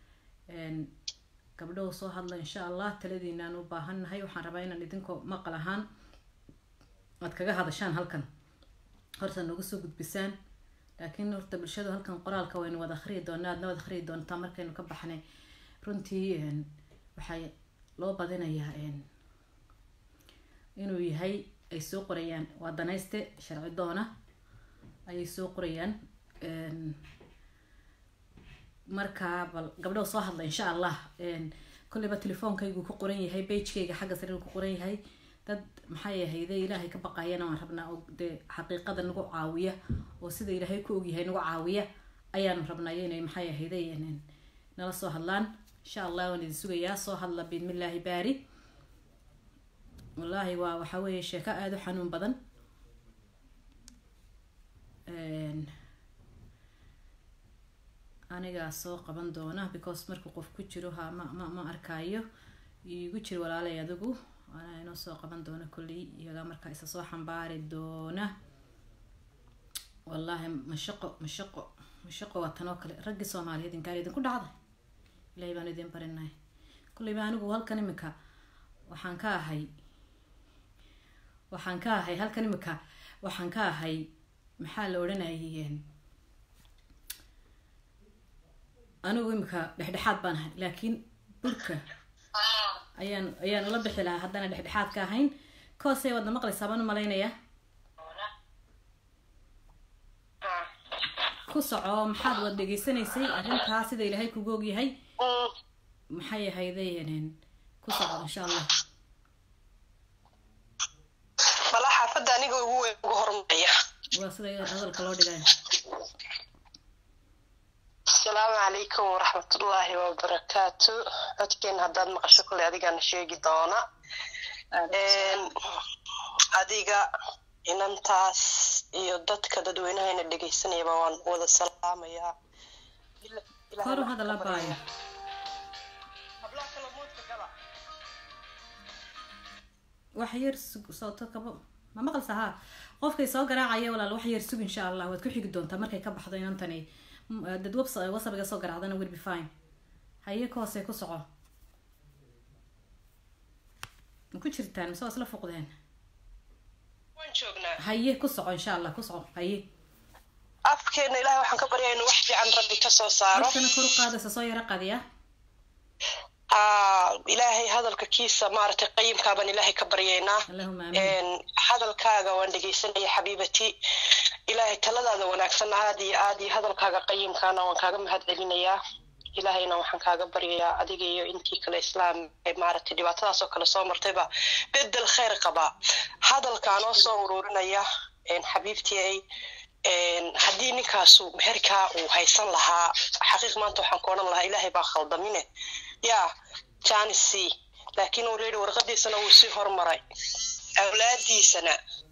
gabdhahu soo hadla insha allah taladiinaan u baahannahay waxaan rabaa inaan idinkoo maqal ahaan aad kaga hadashaan halkan horta nooga soo gudbisaan laakiin horta bulshadu halkan qoraalka waynu wada akhriyi doonaa aadna wada akhriyi doontaa markaynu ka baxnay runtii waxaa loo badinayaa inuu yahay ay soo qorayaan waa danayste sharci doona ayay soo qorayaan markaa bal gabdhaha soo hadla insha allah kolleyba telefoonkaygu ku qoran yahay bagekayga xagga sare ku qoran yahay dad maxay ahayde ilaahay ka baqayana waan rabnaa oo dee xaqiiqada nagu caawiya oo sida ilaahay ku ogyahay nagu caawiya ayaanu rabnaa inay maxay ahayde nala soo hadlaan insha allah waan idin sugayaa soo hadla biidmillaahi baari wallaahi waa waxa weeye sheeko aada u xanuun badan anigaa soo qaban doona because markuu qof ku jiro ha ma ma ma arkaayo igu jir walaalay adigu anaa inoo soo qaban doona kolley iyagaa markaa isa soo xambaari doona wallaahi mashaqo mashaqo mashaqo waa tan oo kale raggii soomaaliyeed inkaan idinku dhacday ilahay baan idin barinahay kolleyba anigu halkan imika waxaan ka ahay waxaan ka ahay halkan imika waxaan ka ahay maxaa la odhanayay anigu imika dhexdhexaad baan ahay laakiin burka ayaan ayaan ula bixi lahaa haddana dhexdhexaad ka ahayn koosay wadna maqlaysaa baan u malaynaya ku soco maxaad wad dhegeysanaysay arrintaa sida ilaahay kugu ogyahay maxay ahayday ku soco insha allah mala xaafadda aniga ugu weyn ugu hormaraya waa sida hadalka loo dhigay asalaamu calaykum waraxmatullaahi wabarakaatu codkeen haddaad maqasho kule adigaana sheegi doona adiga inantaas iyo dadka dadweynahayna dhegaysanayaba waan wada salaamayaa kor u hadala baayo wax yar sug sooto kabo ma maqalsa haa qofkay soo garaacaya walaal wax yar sug insha allah waad ku xigi doontaa markay ka baxdo inantani dad webs wasabiga soo garaacdana will be fine haye ka hoose ku soco ma ku jirtaan mise waa isla fuqdeen waan joognaa haye ku soco insha allah ku soco haye afkeena ilahay waxaan ka baryaa inuu wax fiican rabbi ka soo saaro dadkana kor u qaadaysa soo yaro qadiya aa ilaahay hadalka kiisa maaragtay qayimkaabaan ilaahay ka baryaynaa allahuma amiin hadalkaaga waan dhegaysanaya xabiibati ilaahay taladaada wanaagsan aad iyo aad iyo hadalkaaga qayimkaana waan kaaga mahad celinayaa ilaahayna waxaan kaaga baryayaa adiga iyo intii kale islaam ee maaragtay dhibaatadaas oo kale soo martayba bedel khayr qaba hadalkaanoo soo ururinaya xabiibtii ay haddii ninkaasu meherkaa uu haysan lahaa xaqiiq maanta waxaan ku odhan lahaa ilaahay baa khaldamine yaa janisi laakiin uu leehi warqadiisana wuu sii hormaray awlaadiisana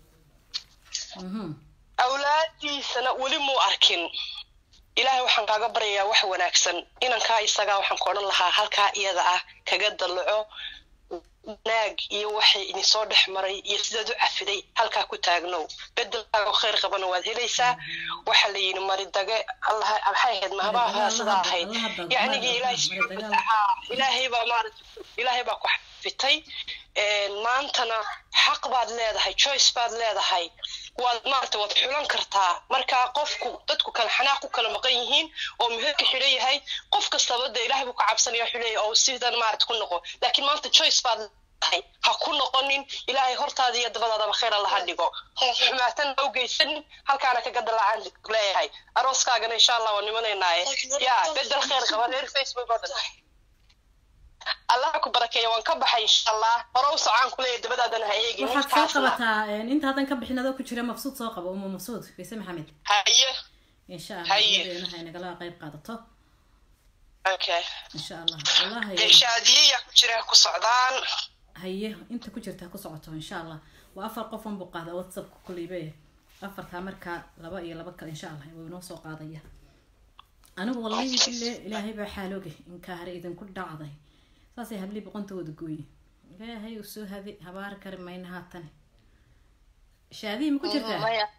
awlaadiisana weli muu arkin ilaahay waxaan kaaga baryayaa wax wanaagsan inankaa isagaa waxaan ku odhan lahaa halkaa iyada ah kaga dallaco wanaag iyo waxay idinsoo dhex maray iyo sidaad u cafiday halkaa ku taagnow bedelkaaga khayr qabana waad helaysaa waxa la yidhi maridage allah maxay ahayd mahabaha sidaa ahayd yacnigii ilaahay ilaahay baa maarata ilaahay baa ku xafitay maantana xaq baad leedahay choice baad leedahay waad maarata waad xulan kartaa markaa qofku dadku kale xanaaq ku kala maqan yihiin oo meherka xidhan yahay qof kastaba de ilaahay buu ka cabsanaya xuleeya oo sidan maarata ku noqo laakiin maanta choice baad leedahay ha ku noqonin ilaahay hortaada iyo dabadaadaba khayr allaha dhigo xumaatan ha u geysanin halkaana kaga dalacaan leeyahay arooskaagana insha allah waa nimanaynaaye yaa bedel khayr qaba reer facebook oo dhan allah ku barakeeya waan ka baxay insha allah hore u socaan kuleeya dabadaadana ha eegin waxaad soo qabataa intaadan ka bixin adoo ku jira mabsuud soo qabo uma mabsuud bayse maxamed haye insha allah Haye. iyadana hay nagala qayb qaadato okay insha allah wallahi shaadiyeya ku jira ku socdaan haye inta ku jirta ku socoto insha allah waa afar qof un buu qaada whatsappka kulleybe afartaa markaa laba iyo laba kale insha allah wuu inoo soo qaadaya anigu wallahi bille ilaahay baa xaalooge inkaa hare idinku dhacday saasay hablii boqontooda gooye ilaahay uu soo hadi habaar kari mayna haatan shaadiyi ma ku jirtaa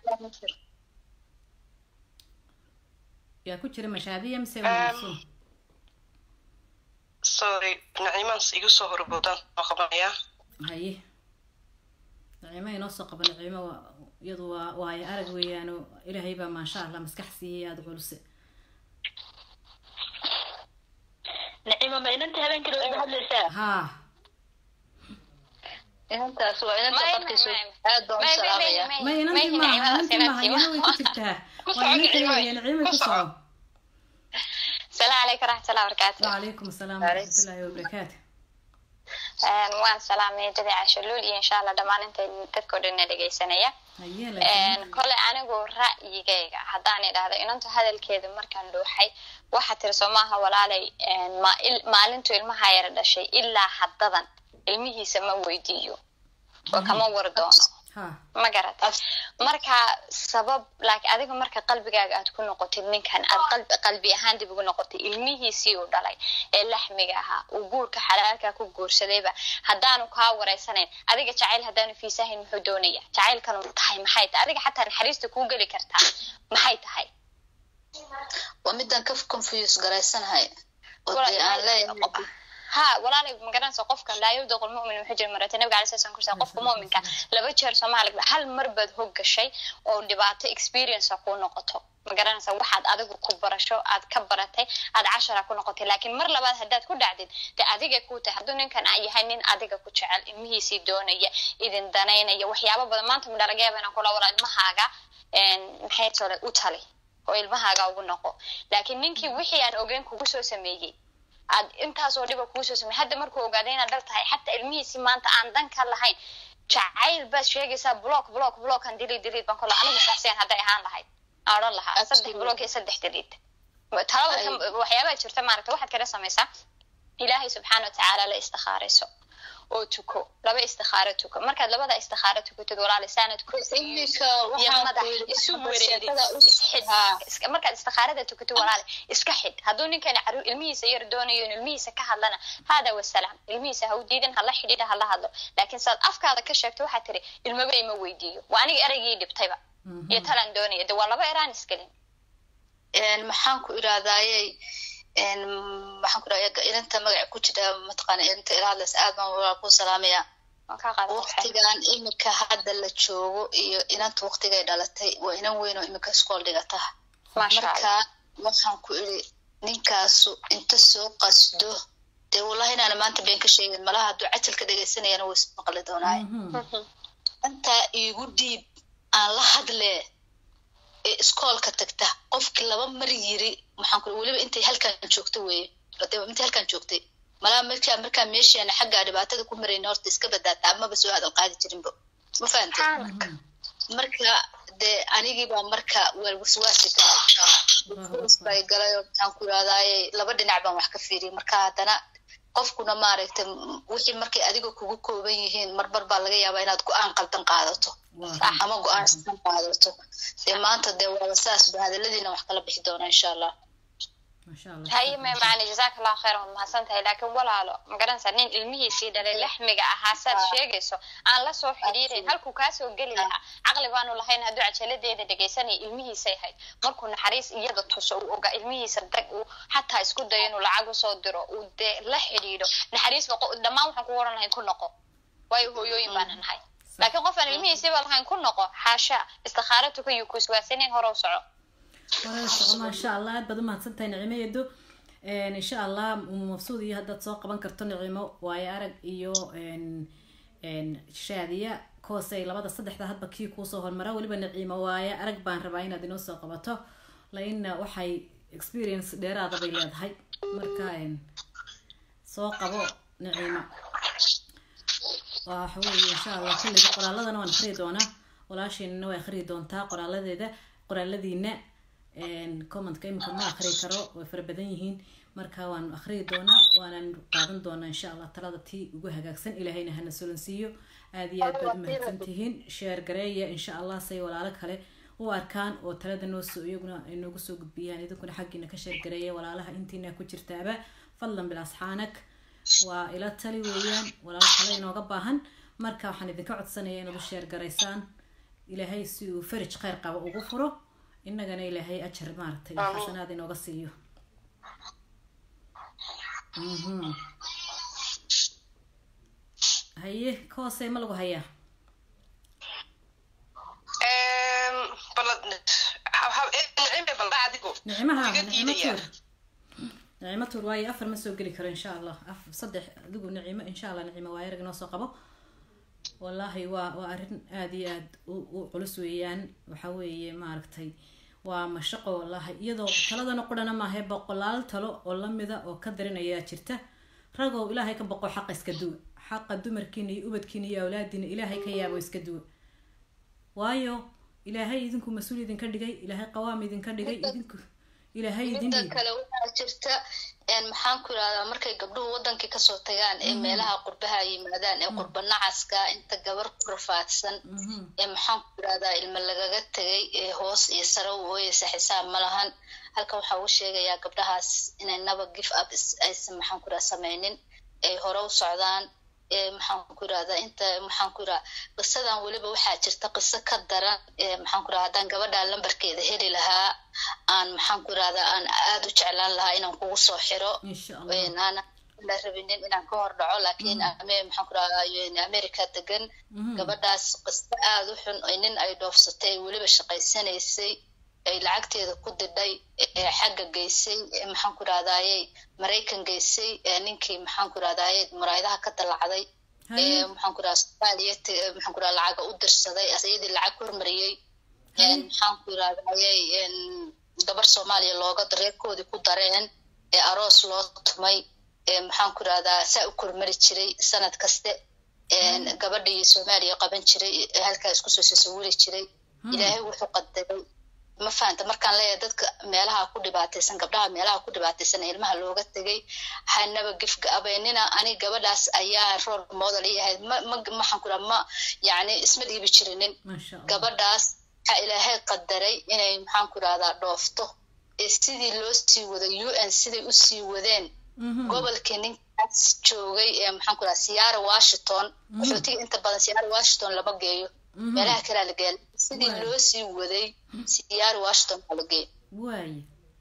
yaa ku jira mashaadiya mise waa maqsuud? sorry naciimaan igu soo horboodaan soo qabanaya haye naciimo inoo soo qaba naciimo waa iyadu waa waayo arag weeyaano ilaahay baa maasha allah maskax siiyey aada culuse nacima ma inanta habeenkii wada hadlaysaa haa inantaas waa inanta qadkiisu aad baan u salaamaya ma inantii maaha inantii maaha iyana way ku jirtaa waa inantii weeye naciimo ku soco السلام عليكم ورحمة الله وبركاته وعليكم السلام ورحمة الله وبركاته waan salaamay dadi cashaluul iyo insha allah dhammaan inta dadkao dhanna dhegaysanaya haye laakiin kole anigu ra'yigayga haddaan idhaahdo inantu hadalkeeda markaan dhuuxay waxaa tiri soo maaha walaalay ma- il- maalintu ilmaha yara dhashay ilaa haddadan ilmihiisa ma weydiiyo oo kama war doono ha ma garata marka sabab laakiin adiga marka qalbigaaga aad ku noqotid ninkan aad qalbi qalbi ahaan dib ugu noqotid ilmihiisii uu dhalay ee laxmiga ahaa uu guurka xalaalka ku guursadayba haddaanu kaa wareysanayn adiga jacayl haddaanu fiisahayn muxuu doonaya jacaylkanu tahay maxay tahay adiga xataa naxariista kuu geli kartaa maxay tahay waa midaan ka confuse garaysanahay oo dee aan leeyahay ha walaalay magaranaysa qofka laa yawdaqu lmu'min wuxuu jira marata nabiga alai sala kursa qofka mu'minka laba jeer soomaaliga hal mar baad hog gashay oo dhibaato experience kuu noqoto magaranaysa waxaad adigu ku barasho aad ka baratay aad cashara ku noqotay laakiin mar labaad haddaad ku dhacdid dee adiga kuu tahay hadduu ninkan a yahay nin adiga ku jecel ilmihiisii doonaya idin danaynaya waxyaabo badan maanta ma laga yaaba inaan kula wala ilmahaaga maxay tole u tali oo ilmahaaga ugu noqo laakiin ninkii wixii aan ogeyn kugu soo sameeyey aad intaasoo dhiba kuu soo samey hadda markuu ogaaday inaad dhal tahay xataa ilmihiisi maanta aan dan ka lahayn jacayl baad sheegaysaa block block blockan dilid dilid baan kola anigu shaksiyan hadday ahaan lahayd aan odhan lahaa saddex block iyo saddex dilid talaba waxyaabaha jirta maaragta waxaad kala samaysaa ilaahay subxaana watacaala la istikhaarayso oo tuko laba istikhaaro tuko markaad labada istikhaaro tukatid walaali saanad ku iminka iyo waxaan madax ku yidhi isu waxaan wareeri sheekada u- isxid Haa. iska- markaad istikhaarada tukato walaali iska xid hadduu ninkan caruur ilmihiisa yar doonayo in ilmihiisa ka hadlana hada wasalaam ilmihiisa ha u diidan hala xidhiidha hala hadlo laakiin saad afkaada ka sheegto waxaad tiri ilmaba ima weydiiyo waa aniga eraygii dhibtayba iyo talaan doonaya de waa laba eraan isgelin een maxaan ku irahdayey een maxaan ku irahdaya inanta magaca ku jira mataqaana inta ila hadlaysa aad baan walaal ku salaamaya waan kaa qaada waqtigan imika hadda la joogo iyo inanta waqtigay dhalatay waa inan weyn oo imika iskool dhigata maasha marka allah waxaan ku iri ninkaasu inta soo qasdo dee wallahi inaana maanta been ka sheegin malaha hadduu cajalka dhegaysanayana wuu ismaqli doonaaye intaa iigu dhiib aan la hadlee ee iskoolka tagta qofkii laba mar yiri maxaan ku weliba intay halkan joogto weeye de intay halkan joogtay malaa markaa markaa meeshaana xaggaa dhibaatada ku marayna horta iska badaata amaba soo hadal qaadi jirinba ma fahantay marka dee anigii baa marka wel waswaasi galay galay oo maxaan ku irahdaye laba dhinac baan wax ka fiiriyay marka haddana qofkuna maaragtay m- wixii markay adiga kugu kooban yihiin marmar baa laga yaabaa inaad go-aan qaldan qaadato ama go-aan sidan qaadato dee maanta dee waaba saas ba hadaladiina wax kala bixi doona insha allah maasha allah haye me macni jazaaka allahu khayran waad mahadsan tahay laakiin walaalo magaranaysaa nin ilmihiisii dhalay laxmiga ahaa saad sheegayso aan la soo xidhiirayn halkuu kaasoo geli lahaa caqli baanu lahayn hadduu cajaladeeda dhegaysanaya ilmihiisay hayd markuu naxariis iyada tuso uu ogaa ilmihiisa dag uu xataa isku dayo inuu lacag usoo diro uu dee la xidhiidho naxariis ba qo- dhammaan waxaan ku oran lahayn ku noqo waayo hooyooyin baana nahay laakiin qof aan ilmihiisiiba lahayn ku noqo xaasha istikhaaro tukayu kuiswaasinayn hore u soco walaal soco maasha allah aad baad umahadsan tahay nicimo yedo insha allah umu mabsuud iyo haddaad soo qaban karto nicimo waayo arag iyo n- n shaadiya koosey labada saddexda hadba kii kuusoo hormara weliba nicimo waayo arag baan rabaa inaad inoo soo qabato laina waxay experience dheeraada bay leedahay marka n soo qabo nicimo waxa weeye insha allah kulliga qoraaladana waan akhriyi doonaa walaasheenina way akhriyi doontaa qoraaladeeda qoraaladiina commentka imika ma akhriyi karo way fara badan yihiin marka waan akhriyi doonaa waanan qaadan doonaa insha allah talada tii ugu hagaagsan ilaahayna hana solansiiyo aad iyo aad baad umahadsan tihiin sheer gareeya insha allah say walaalo kale u arkaan oo talada noo soo iyaguna ay noogu soo gudbiyaan idinkuna xaggiina ka sheer gareeya walaalaha intiina ku jirtaaba fadlan bilasxaanak waa ila tali weeyaan walaalo kale inooga baahan marka waxaan idinka codsanaya inaad u sheer garaysaan ilaahay si uu farij khayr qaba ugu furo innagana ilaahay ajar maaragtay xasanaad inooga siiyo mhm haye koosey ma lagu hayaa nicmaha nicmo tuur nicmo tuur waayo afar ma soo geli karo insha allah af saddex adigu nicimo insha allah nicimo waa erag inoo soo qabo wallaahi waa waa arrin aada iyo aada u u culus weeyaan waxa weeye maaragtay waa mashaqo wallaahi iyadoo taladana qurana maahe boqolaal talo oo lamida oo ka darin ayaa jirta ragow ilaahay ka boqo xaqa iska duwa xaqa dumarkiina iyo ubadkiina iyo awlaadiina ilaahay ka yaabo iska duwa waayo ilaahay idinku mas-uul idinka dhigay ilaahay qawaam idinka dhigay idinku ilaahay idin midda dhigay kale waxaa jirta een maxaan ku irahdaa markay gabdhuhu wadankii kasoo tagaan ee meelaha qurbaha yimaadaan ee qurba nacaska inta gabar ku rafaadsan Mhm. ee maxaan ku irahdaa ilma lagaga tegay ee hoos iyo sare u ooyeysa xisaab ma lahan halka waxaa uu sheegayaa gabdhahaas inay naba give up is- aysan maxaan ku irahdaa sameynin ay hore u socdaan ee maxaan ku irahdaa inta maxaan ku irahdaa qisadan weliba waxaa jirta qiso ka daran ee maxaan ku irahdaa haddaan gabadha lambarkeeda heli lahaa aan maxaan ku irahdaa aan aada u jeclaan lahaa inaan kugu soo xiro insha allah een aan la rabinin inaan ka hor dhaco laakiin ame maxaan ku irahdaa een america degan Mhm. gabadhaas qiso aada u xun oo nin ay dhoofsatay ay weliba shaqaysanaysay ay lacagteeda ku didhay ee xagga geysay ee maxaan ku irahdaayey maraykan geysay ee ninkii maxaan ku irahdaayey muraayadaha ka dalacday ee haye maxaan ku irahdaa soomaaliya te- maxaan ku irahdaa lacaga u dirsaday asayadii lacag hormariyey een maxaan ku irahdaayey een gabar soomaaliya looga reerkoodii ku dareen ee aroos loo tumay ee maxaan ku irahdaa saa u kormari jiray sanad kaste een gabadhii soomaaliya qaban jiray ee halkaas kusoo sasawiri jiray ilaahay wuxuu qadaray ma fahanta markaan leeyahay dadka meelaha ku dhibaataysan gabdhaha meelaha ku dhibaataysan ee ilmaha looga tegay hanaba gifgabeynina ani gabadhaas ayaa rol model ii ahayd ma ma maxaan ku dhaha ma yacni isma dhiibi jirinin maasha allah gabadhaas waxaa ilaahay qadaray inay maxaan ku rahdaa dhoofto ee sidii loo sii waday u n siday u sii wadeen Mhm. gobolkii ninkaas joogay ee maxaan ku rahdaa siyaara washington qaxootiga inta badan siyaara washington lama geeyo Mhm. meelaha kalea la geeya sidii Waay. loo sii waday siyaara washington baa la geeyo waaye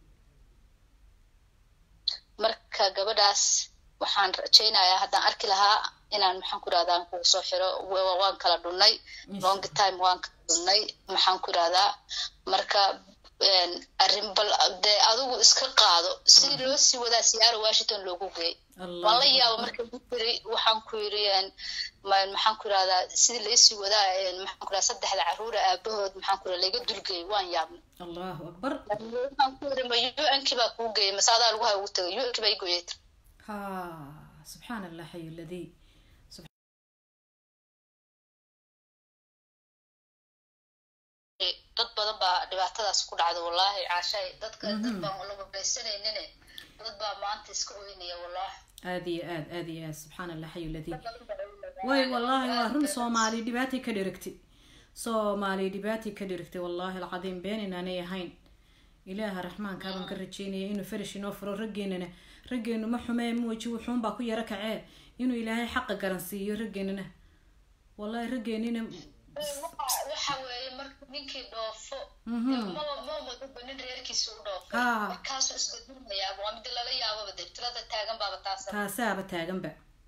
marka gabadhaas waxaan rajaynayaa haddaan arki lahaa inaan maxaan ku rahdaa aan kugu soo xiro wa- waan kala dhunnay long time waan kala dhunnay maxaan ku rahdaa marka een, arrin bal dee adigu iska qaado sidii loo sii wadaa siyaara washington loogu geey allah waan la yaaba marka ku yiri waxaan ku yiri een, ma- maxaan ku rahdaa sidii laysii wadaa een, maxaan ku rahdaa saddexda caruura aabahood maxaan ku rahdaa laga dulgeeyay waan yaabnay allahu akbar waxaan ku yiri ma un-kii baa kuu geeyay masaadaa lagu hay ugu tagay un-kii baa i gooyay ha subxaan allah xayu ladii dad badan baa dhibaatadaas ku dhacda wallaahi caashay dadka dad baan la wareysanaynin dad baa maanta iska oynaya wallaahi aada iyo aad aada iyo aad subxaan allah xayu ladii way wallaahi waa run soomaali dhibaatay ka dhirigtay soomaali dhibaatay ka dhirigtay wallaahi alcadiim been inaanay ahayn ilaaha raxmaankaa baan ka rajeynaya inuu farash inoo furo raggeenana raggeenu ma xumee muuji wuxuunbaa ku yaro kacee inuu ilaahay xaqa garansiiyo raggeenana wallaahi raggeenina waxa weeye marka ninkii dhoofo Mhm. maba mamadaba nin reerkiisa u dhoofay Ah. markaasuu iska dulmayaa waa mid lala yaababa dee tirada taagan baaba taasa taasaaba taaganba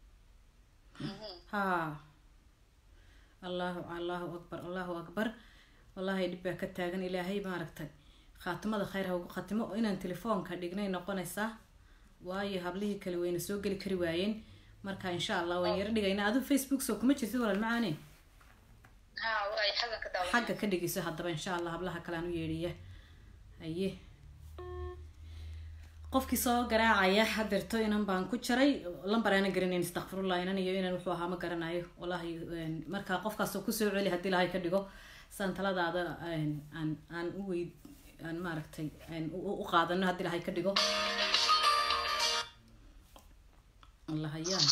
ha allahu allahu akbar allahu akbar wallaahi dhib baa ka taagan ilaahay maaragtay khaatimada khayr ha ugu khatimo oo inaan telefoonka dhignay noqonaysaa waayo hablihii kale wayna soo geli kari waayeen marka insha allah waan yaro dhigaynaa adu facebook soo kuma jirtid walaal macaane ha waay xaggan ka daawa xagga ka dhigayso haddaba insha allah hablaha kale aan u yeedhiya haye qofkii soo garaacaya hadeerto inan baan ku jaray lambar aanan garanayn istakfirullah inan iyo inan wuxuu ahaa ma garanayo wallahi een, marka qofkaasoo kusoo celi haddii ilahay ka dhigo saan taladaada een, aan aan u weyd aan maaragtay aan u u qaadano haddii ilahay ka dhigo allah hayaan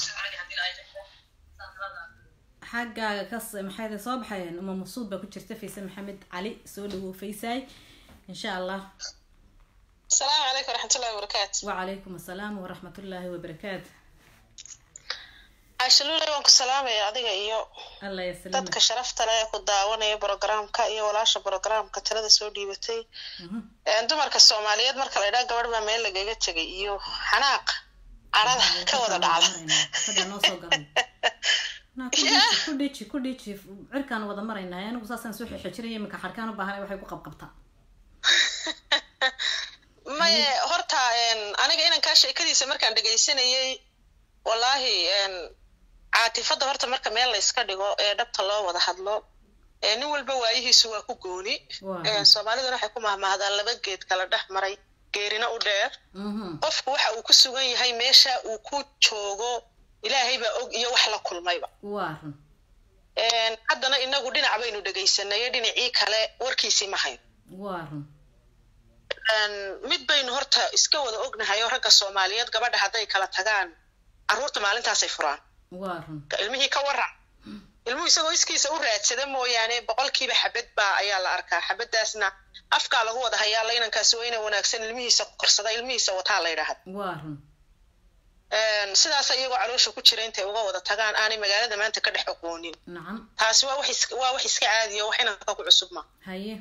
xaggaaga kas maxay soo baxayeen uma masuud baa ku jirta fayse maxamed cali soo dhawow faysaay insha allah asalaamu calaykum waraxmatullahi wabarakaatu wacalaykum assalaam waraxmat ullaahi wabarakaatu caashaluuley waan ku salaamaya adiga iyo allah yasalama dadka sharafta leh ee ku daawanaya brogramka iyo walaasha brogramka talada soo dhiibatay Een, dumarka soomaaliyeed marka la idhaa gabadh baa meel lagaga tegay iyo xanaaq carada ka wada dhacda sagaa noo soo galay Na, ku dhiji, ku dhiji ku dhiji cirkaan wada maraynaa anigu saasaan soo xixijiraya iminka xarkaan u baahanay waxay ku qabqabtaa maye horta een, aniga inankaa sheekadiisa markaan dhegaysanayay wallaahi een, caatifadda horta marka meel la iska dhigo ee dhabta loo wada hadlo ee nin walba waayihiisu waa ku gooni Waa. Een, soomaaliduna waxay ku mahmahdaan laba geed kala dhex maray geerina u dheer Mhm. qofku waxa uu ku sugan yahay meesha uu ku joogo ilaahay baa og iyo wax la kulmayba waa run Een, haddana inagu dhinac baynu dhegaysanay dhinacii kale warkiisii ma hayn waa run Een, mid baynu horta iska wada ognahay oo ragga soomaaliyeed gabadha hadday kala tagaan carruurta maalintaasay furaan waa run ilmihii ka waran ilmuhu isagoo iskiisa u raadsada mooyaane boqolkiiba xabad baa ayaa la arkaa xabadaasna afkaa lagu wada hayaa la inankaasi waa ina wanaagsan ilmihiisa korsada ilmihiisa wataa la yidhaahda waa run Een, sidaas iyagoo caloosha ku jira intay uga wada tagaan aanay magaalada maanta ka dhex aqoonin nacam taasi waa wax is- waa wax iska caadiya wax inanka ku cusub ma haye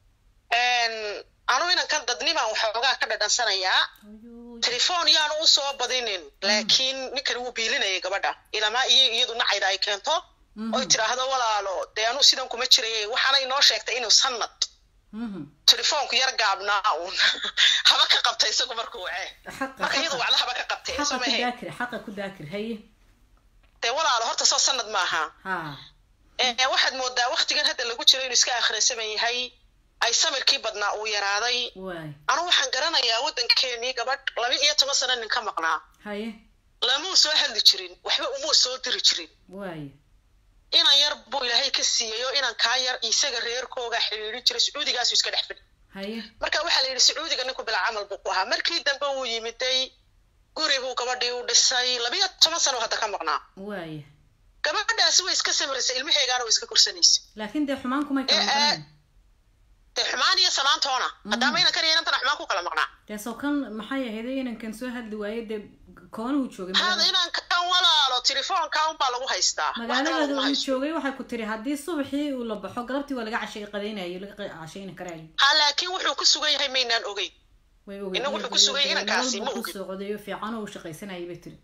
anu inankan dadnimaan waxoogaa ka dhadhansanayaa Ayuu, telefoon yaanu usoo badinin laakiin ninkani wuu biilinayay gabadha ilamaa iyo iyadu nacayda ay keento mhm, oy tiraahdo walaalo dee anu sidan kuma jirayay waxaana inoo sheegtay inuu sanad mhm. telefoonku yar gaabnaa uun haba ka qabtay isagu markuu wacee xaqa marka iyadu xaqa wacda haba ka qabtay xaqa soo ku mahe daakir xaqa ku daakir haye dee walaalo horta soo sanad maaha ha Ee, waxaad moodaa waktigan hadda lagu jiro inuu iska akhrisaman yahay ay samirkii badnaa uu yaraaday waay anu waxaan garanayaa waddankeenii gabadh laba iyo toban sano nin ka maqnaa haye lamuu soo hadli jirin waxba umuu soo diri jirin waay inan yar buu ilaahay ka siiyey oo inan kaa yar isaga reerkooga xidhiidhin jiray sacuudigaasu iska dhex fidhi haye marka waxaa la yidhi sacuudiga ninku bilaa camal buu ku ahaa markii dambe wuu yimiday guri buu gabadhii u dhisay labiyo toban sano hadda ka maqnaa waay gabadhaasi way iska samiraysay ilmaheegaana way iska korsanaysay laakiin dee xumaan kumay kala Eh, eh. maqnayn dee xumaan iyo samaantoona haddaama inankan iyo inantana xumaan ku kala maqnaa dee soo kan maxay ahayd inankan soo hadli waaye dee koonuhu joogay hada magaalada inankan walaalo telefoonka unbaa lagu haystaa Wax kale magaalada laguma uu haysto. joogay waxay ku tiri haddii subaxii uu la baxo galabtii waa laga cashay qadaynayo laga qa- cashayni karaayo ha laakiin wuxuu ku sugan yahay maynaan ogeyn way ogeyd Inagu wuxuu ku sugay inankaasi, ma ku ogid. socdayo fiican oo uu shaqaysanayay bay tiri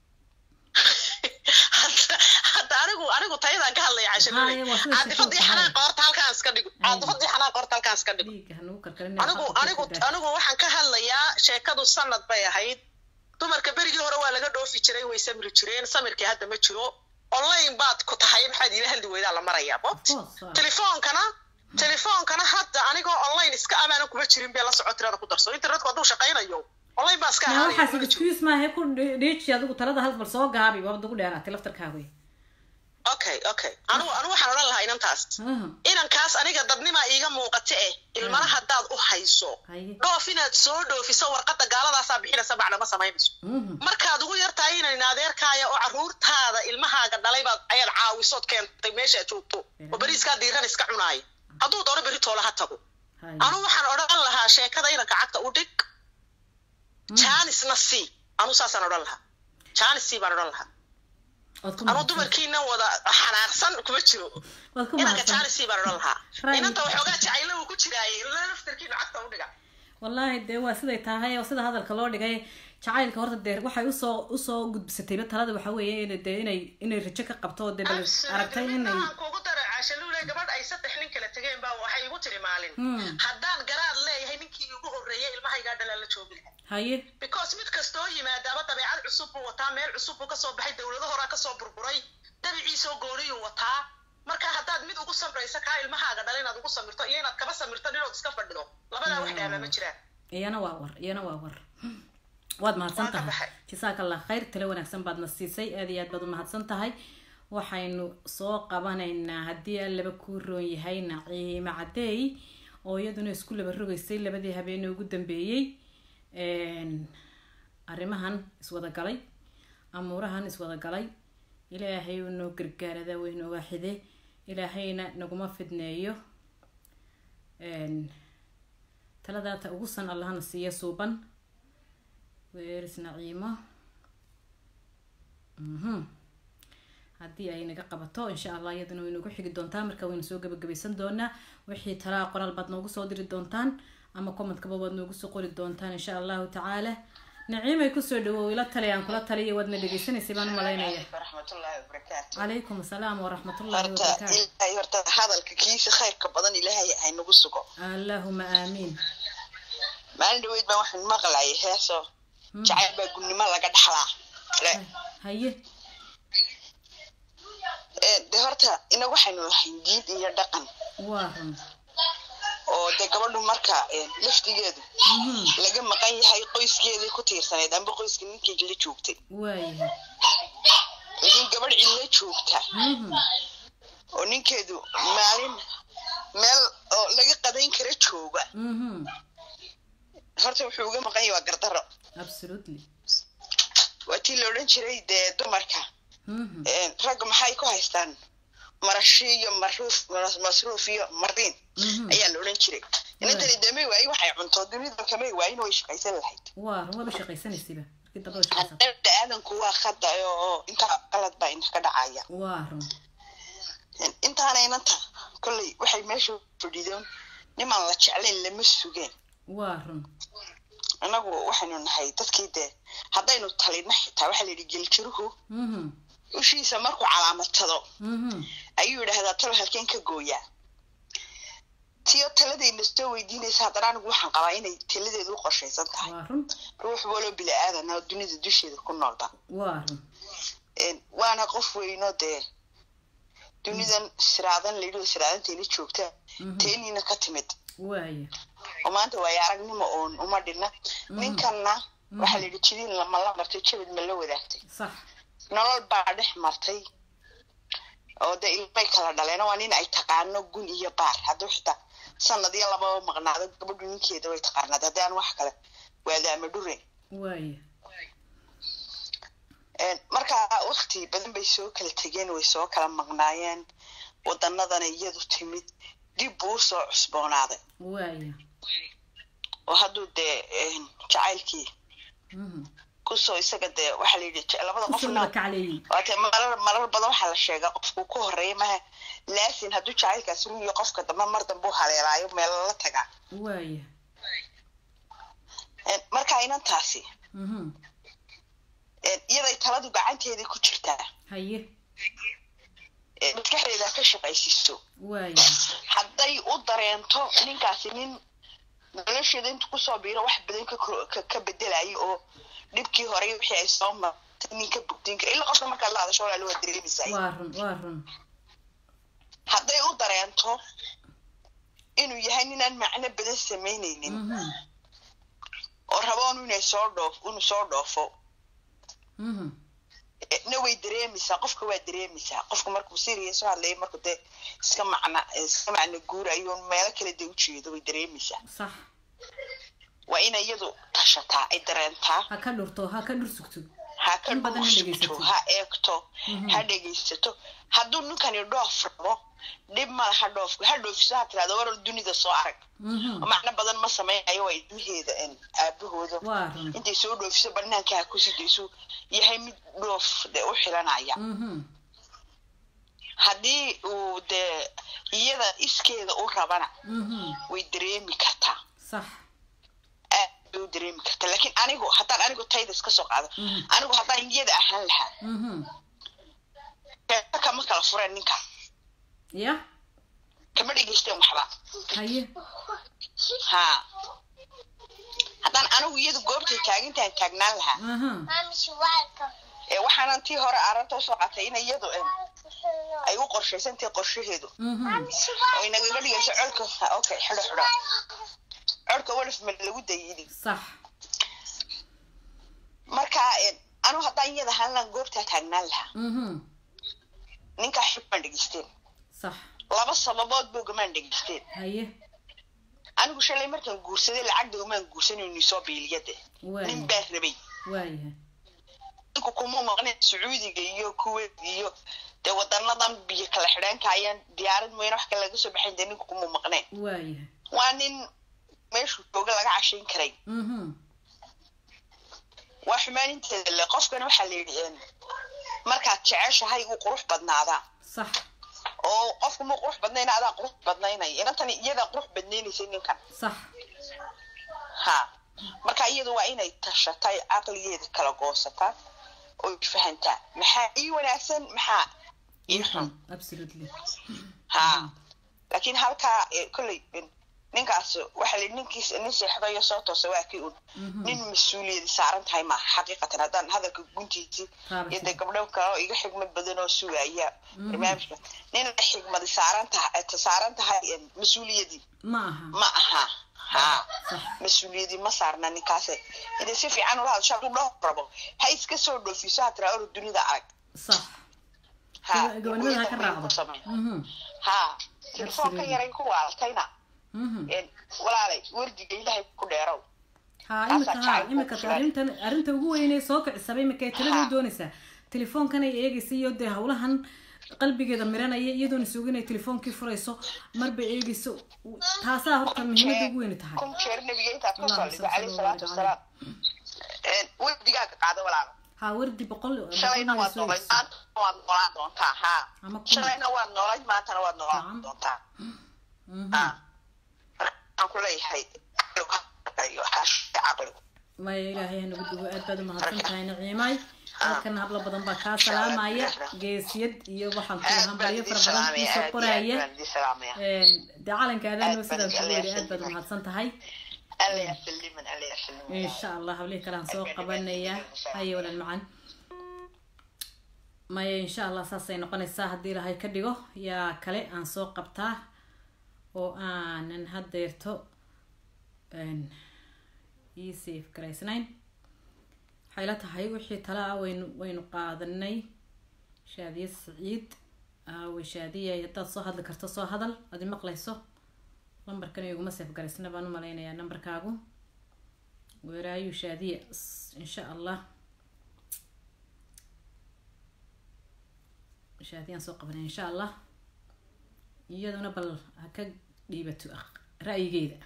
hadda hadda anigu anigu tayadaan ka hadlaya cashanule Haya, waa sida caadifadii shaqada xanaaq horta halkaan iska dhigo caadifadii xanaaq horta halkaan iska dhigo dhiigga hanugu karkarin anigu anigu anigu waxaan ka hadlayaa sheekadu sanad bay ahayd dumarka berigii hore waa laga dhoofi jiray way samri jireen samirkii hadda ma jiro online baad ku tahay maxaad iila hadli weydaa la marayaa bot telefoonkana telefoonkana hadda anigoo online iska amaanan kuma jirin bee la soco tirada ku darso internetku hadduu shaqaynayo online baa iska na ahaanaya waxaas kuma jiro. excuse maahe ku dhiiji adigu talada hal bal soo gaabi waabad ugu dheeraatay laftarkaagu okay okay anigu anigu waxaan odhan lahaa inantaas inankaas aniga dadnimaa iiga muuqata eh ilmana haddaad u hayso haye dhoof inaad soo dhoofiso warqadda gaaladaasaa bixinaysa bacna ma samaynayso Mhm. markaad ugu yartahay inan adeerkaaya oo carruurtaada ilmahaaga dhalay baad ayaad caawisood keentay meeshaad joogto oo beriiskaa diiran iska cunaaya hadduu doono beri toola ha tago haye anu waxaan odhan lahaa sheekada inanka cagta u dhig jaanisna sii anu saasaan odhan lahaa jaanis sii baan odhan lahaa Waad ku anu mahadsan- dumarkiina wada xanaaqsan kuma jiro waad ku inanka mahadsan jaanis sii baan odhan lahaa Right. inanta waxoogaa jacayla uu ku jiraayay ila laftarkiina cagta u dhiga wallaahi dee waa siday tahay oo sida hadalka loo dhigay jacaylka horta dee waxay usoo usoo gudbisatayba talada waxa weeye in dee inay inay rajo ka qabto oo dee bal aragtay inay aan kugu dara caashaluule gabadh ay saddex nin kala tegeen baa waxay igu tiri maalin Hmm. haddaan garaad leeyahay ninkii igu horreeyay ilmahaygaa dhalaa la joogi lahaa haye because mid kastoo yimaadaaba dabeecad cusub buu wataa meel cusub buu kasoo baxay dowlado horaa kasoo burburay dabiciisoo gooniyuu wataa marka haddaad mid ugu samraysa kaa ilmahaaga dhala inaad ugu samirto iyo inaad kaba samirto dhinood iska fadhido labadaa wax dhaama ma jiraan iyana waa war iyana waa war waad mahadsan Waa ka tahay baxay. jasaaka allah khayr tale wanaagsan baad na siisay aad iyo aad baad u mahadsan tahay waxaynu soo qabanaynaa haddii allaba kuu roon yahay naciimo cadeey oo iyaduna isku laba rogaysay labadii habeenee ugu dambeeyey Een, arrimahan iswada galay amuurahan iswada galay ilaahay uu noo gargaarada way nooga xide ilaahayna naguma fidneeyo Een, taladaata ugu san allahna siiya suuban weeris naciimo mhm haddii ay naga qabato insha allah iyaduna way noogu xigi doontaa marka waynu soo gabagabaysan doonaa wixii talaa qoraal baad noogu soo diri doontaan ama commentkaba waad noogu soo qori doontaan insha allahu tacaala naciimay kusoo dhawow ila tali aan kula taliya waadna dhegaysanaysay baan u malaynaya waraxmatullaahi wabarakaatu calaykum asalaam waraxmatullahi horta wabarakaatu ilaahay horta hadalka kiisa khayrka badan ilaahay haynagu sugo allahuma aamiin maalin dhaweyd baan waxaan maqlayay heeso jacayl baa gudnimo laga dhaxlaa le haye Ee, de horta inagu waxaynu lahayn diin iyo dhaqan waa run oo de gabadhu marka ee, laftigeedu Mhm. laga maqan yahay qoyskeedii ku tiirsanayd amba qoyska ninkii la joogtay waayahay laakiin gabadh cidla joogta Mhm. oo ninkeedu maalin meel oo laga qadayn kara jooga Mhm. horta wuxuu uga maqan yahay waa gardaro absolutely waa tii la odhan jiray dee dumarka Mhm. een, ragga maxay ku haystaan marashi iyo maruuf mas- masruuf iyo mariin Mhm. ayaa la odhan jiray inantani damay waayi waxay cunto dunida kamay waayin way shaqaysan lahayd waa run waaba shaqaysanaysiba markii dambe way shaqaysan hadda aadanku waa khada oo intaa qalad baa inaka dhacaya waa run intaana inanta kolley waxay meesha fadhidoon nimaan la jeclayn lama sugeen waa run annagu waxaynu nahay dadkii dee haddaynu talina xitaa waxaa la yidhi geljiruhu Mhm. ushiisa markuu calaamadsado Mhm. ayuu yidhaahdaa talo halkeen ka gooyaa tiyo taladayna soo weydiinaysa haddana anigu waxaan qabaa inay taladeedu u qorshaysan tahay waa run ruux waloo bili aadan oo dunida dusheeda ku noolba waa run Een, waana qof weyno dee dunidan siraadan layidhi siraadantayna joogta Mhm. teeniina ka timid waaya oo maanta waayo aragnimo oon uma dhinna ninkanna waxaa layidhi jidiin lama la martay jabad ma la wadaagtay sax nolol baa dhex martay oo dee ilmay kala dhaleen waa nin ay taqaano gun iyo baar hadduu xitaa sanad iyo lababa maqnaado gabadhu ninkeeda way taqaanaad haddii aan wax kale waadaama dhuren waaya Een, markaa wakti badan bay soo kala tegeen way soo kala maqnaayeen wadanadana iyadu timid dib buu usoo cusboonaaday waaya oo hadduu dee een, jacaylkii Mhm. kusoo isaga dee waxaa la yidhi je- labada kusoo qofna wada kacleeyey waate marar marar badan waxaa la sheegaa qofku ku horeeya maha laasin hadduu jacaylkaas run iyo qofka dambe mar dambe u haleelaayo meel la tagaa waaya Een, markaa inantaasi Mhm. een, iyaday taladu gacanteedii ku jirtaa haye ee maskaxdeeda ka shaqaysiiso waaya hadday u dareento ninkaasi nin nolosheeda intu kusoo biiro wax badan ka kor- ka- ka bedelayo oo dhibkii hore wixii ay soo martay nin ka bugdin kara ilaa qofka markaad la hadasho walaalo waa dareemaysaa waa run waa run hadday u dareento inuu yahay ninaan macno badan samaynaynin Mhm. oo raboon inay soo dhoof inuu soo dhoofo Mhm. eh, na way dareemaysaa qofka waa dareemaysaa qofka markuu serious u hadlaya markuu dee iska macna iska macna guurayo meelo kale dee ujeedo way dareemaysaa sax waa inay iyadu tashataa ay dareentaa ha ka dhurto ha ka dhur sugto ha ka In badan ha dhuusugto dhegaysato. ha eegto Mhm. ha dhegaysato hadduu ninkani dhoof rabo dhib mala ha dhoofku ha dhoofiso ha tirahdo waral dunida soo arag Mhm. oo macno badan ma samaynayo waa ilmaheeda een, aabahooda waa run intay soo dhoofiso banaanka ha ku sidayso yahay mid dhoof de u xilanaya Mhm. haddii uu dee iyada iskeeda u rabana Mhm. way dareemi kartaa sax aad bay u dareemi kartaa laakiin anigu haddaan anigu tayda iska soo qaado Mhm. anigu haddaan iyada ahaan lahaa Mhm. reerka kama kala fureen ninka ya kama dhegaysteen waxba haye ha haddaan anigu iyadu goobtay taagintaan taagnaan lahaa aha ee waxaanan tii hore arrinta usoo qatay in iyadu em, ay u qorshaysantahay qorshaheedu Mhm. oo inagaga dhigayso colka ha, okay xidho xidho colka walif ma lagu dayidi sax marka em, anigu haddaan iyada ahaan lahaan goobtaa taagnaan lahaa Mhm. ninkaa xibmaan dhegaysteen sax laba sababood boogamaan dhegaysteen haye anigu shalay markaan guursaday lacag doomaan guursanayni soo biiliyade nin waaya baa rabay waaya ninku kuma maqneen sacuudiga iyo kuwait iyo dee wadanadan biyo kala xidheenka ayaan diyaarad mooyane wax kale laga soo baxayn dee ninku kuma maqneen waaya waa nin meeshuu jooga laga cashayn karay Mhm. waa xumaaninteeda le qofkana waxaa la yidhi em, markaad jeceshahay uu qurux badnaadaa sax oo qofku muu qurux badnayna adaa qurux badnaynaya inantani iyadaa qurux badnaynaysay ninkan sax ha marka iyadu waa inay tashatay caqligeeda kala goosataa oo fahantaa maxaa ii wanaagsan maxaa ii xun absolutely ha laakiin halkaa eh, kolley eh, ninkaas waxaa la ninkiis nin seexdayo soo toosa waa kii un Mhm. nin mas-uuliyadi saaran tahay maaha xaqiiqatan haddaan hadalka guntiisii Taabashada. iyo dee gabdho kale oo iga xigmad badan oo sugaya barnaamijka nin ay xigmadi saaran tahay saaran tahay eh, mas-uuliyadii ma aha ma aha ha sax mas-uuliyadii ma saarna ninkaase inay si fiican ula hadasho hadduu dhowr rabo ha iska soo dhoofiso ha tiraa oro dunida arag sax ha Gaba- gabanimada ha ka hooyada raacdo. ku samee. Mhm, ha telefoonka Absolutely. yaray ku waaltayna mhm. een, walaalay wardiga ilaahay ku dheerow ha Taasaa imika ha jacayl imika ku filan. arrintan arrinta ugu weynee soo kicisaba imika ay talada u Ha. doonaysaa telefoonkanay eegaysa iyo dee hawlahan qalbigeeda miranaya iyadoona suga inay telefoonkii furayso marba eegayso taasaa horta muhiimada ugu weyni tahay kun jeer nabiga intaad ka Allahumma soo salli caleyhi salaatu ala wasalaam Een, wardigaaga qaado walaal ha wardi boqol shalayna boqol waad soo noolayd eegaysa. maanta waad noolaan doontaa ha Ama kun. shalayna waad noolayd maantana waad noolaan Nacam. doontaa Mhm. ha waxaan ku leeyahay caqligu ha shaqeeyo caqligu maya ilaahay hanagu dugo aad baad umahadsan tahay naciimay halkan hablo badan baa kaa salaamaya geesiyad iyo waxaan ku aad lahaan baan baryo idin fara badan salaamaya kuusoo aad iyo aad qoraya baan idin salaamaya dee calankaadaanoo Aad baan sidaan kugu yidhi idin aad baad salaamaya. umahadsan tahay alla yasaliman alla yasaliman insha allah hablihii kale aan soo qabanaya haye walaal macan maya insha allah saasay noqonaysaa haddii ilahay ka dhigo yaa kale aan soo qabtaa oo aanan hadeerto ii safe garaysnayn waxay la tahay wixii tala ah waynu waynu qaadanay shaadiye saciid aaway shaadiya haddaad soo hadli karto soo hadal adi maqlayso lambarkan iguma safe garaysna baan u malaynayaa nambarkaagu weeraayu shaadiya S- insha allah shaadiyaan soo qabanay insha allah iyaduna bal ha ka dhiibato aq- ra'yigeeda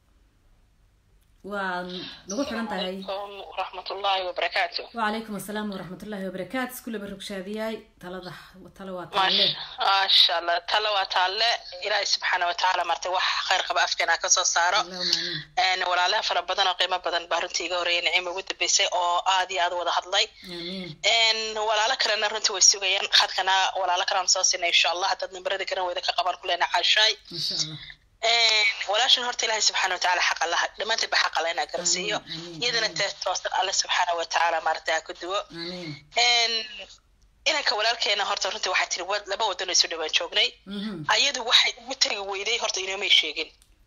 waa nagu xiran tahay waraxmatullaahi wabarakaatu وعليكم السلام ورحمة الله وبركاته كل برك شادياي تلضح وتلوى تعلي maasha allah tala waa taalle ilaahay subxaana watacaala martay wax khayr qaba afkeena kasoo saaro اللهم آمين Een, walaalaha fara badan oo qiimo badan baa runtii iga horreeyay nicima ugu dambeysay oo aad iyo aad u wada hadlay آمين Een, walaalo kalena runtii way sugayaan khadkana walaalo kalean soo siinay insha allah haddaad nimbarada garan weyda ka qaban kulena caashaay إن شاء الله Een, walaashan horta ilaahay subxaana watacaala xaq allaha dhammaanteed ba xaq alla inaa garansiiyo Amiin, amiin, iyadana amiin. tee toosan alle subxaana watacaala maaragtay ha ku duwo آمين Een, inanka walaalkeena horta runtii waxay tiri wad- laba wadan oo isu dhawaan joognay مهم. ayadu waxay ugu tegi weyday horta inoomay sheegin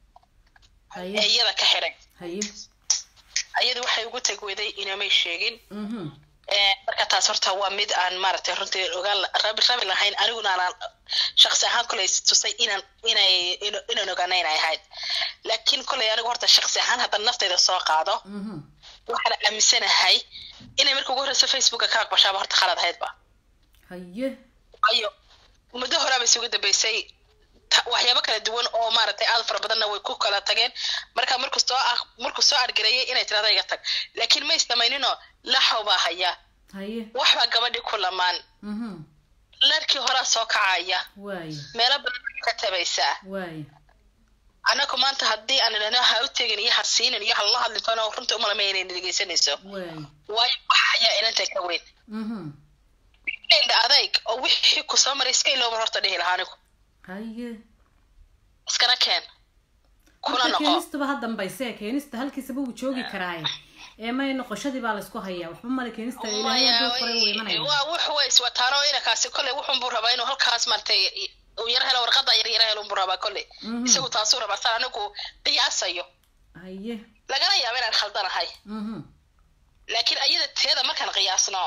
ee هيا iyada ka xiray هيا ayadu waxay ugu tegi weyday inoomay sheegin مهم. Ee, marka taas horta waa mid aan maaragtay runtii ogaan la- rabi rabi lahayn aniguna aanan shaqsi ahaan kolay tusay inaan inay ino- inaan ogaana inay ahayd laakiin kolay anigu horta shaqsi ahaan haddaan naftayda soo qaado مهم. waxaan aaminsanahay inay marka ugu horreysa facebooka ka aqbashaaba horta khalad ahaydba هيا waayo muddo horaaba isugu dambeysay ta- waxyaabo kala duwan oo maaragtay aad fara badanna way ku kala tageen marka markuu soo aq- markuu soo argareeyay inay tirada iga tag laakiin ma isdamayninoo laxaw baa haya هيا waxbaa gabadhii ku lamaan مهم. larkii horaa soo kacaya واي meelo badan ka tabaysaa واي annagu maanta haddii aan idhahno ha u tegin iyo ha siinin iyo ha la hadlin toona runta umalama inay dhegeysanayso واي waayo wax ayaa inanta ka weyn مهم. indha adayg oo wixii ku soo maray iska ilooban horta dhihi lahaa anigu هيا iskana keen kuna marka noqo keenistuba ha dambayse keenista halkiisaba wuu joogi karaaye ee may noqoshadii baa laysku hayaa waxba male keenista ilaahay hadduu qoray wuu imanaya waa wuxu way iswataano inankaasi kolley wuxun buu rabaa inuu halkaas martay uu yar helo warqada yar yar helo buu rabaa kolley Mhm. isagu taasuu rabaa saan anigu qiyaasayo هيا lagana yaabo inaan khaldanahay مهم. laakiin ayada teeda markaan qiyaasno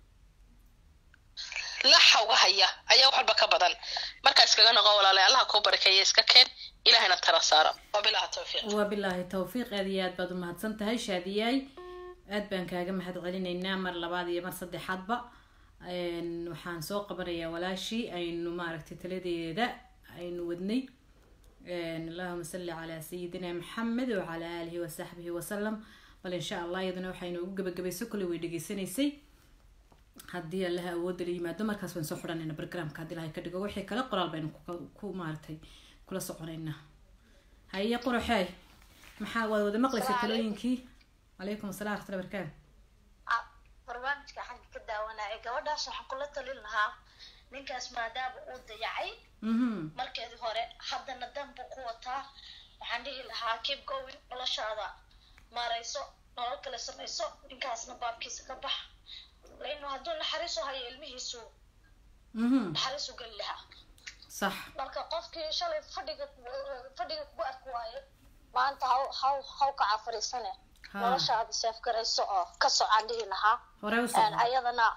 laxawga haya ayaa wax walba ka badan markaa iskaga noqo walaalay allaha kuu barakeeya iska keen ilahayna tala saaro wabilaha tawfiiq wabilaahi tawfiiq aad iyo aad baad umahadsan tahay shaadiyaay aad baan kaaga mahad celinaynaa mar labaad iyo mar saddexaadba Een, waxaan soo qabanayaa walaashii aynu maaragtay taladeeda aynu wadnay Een, allahuma salli calaa sayidina maxamed wacalaa aalihi wasaxbihi wasalam bal insha allah iyaduna waxay noogu gabagabayso kolley way dhegeysanaysay haddii allaha awoodda la yimaado markaas waan soo xidhanayna bargramka haddii ilahay ka dhigo wixii kale qoraal baynu ku- ku maaragtay kula soconaynaa haye quruxey maxaa waad wada maqlaysa talooyinkii calaykum assalam waraxmatullahi barakaatu Ah, barnaamijka xagga ka daawanaya gabadhaas waxaan kula talin lahaa ninkaas maadaama uu dayacay mhm markeedii hore haddana dan buu ku wataa waxaan dhihi lahaa keep going noloshaada maarayso nolol kale samayso ninkaasna baabkiisa ka bax laino hadduu naxariis u hayo ilmihiisu mhm naxariis u geli lahaa sax marka qofkii shalay fadhiga fadhiga kugu arki waayo maanta haw haw haw kaca fariisane Ha. noloshaada seef garayso oo ka socaan dhihi lahaa hore u Een, soco ayadana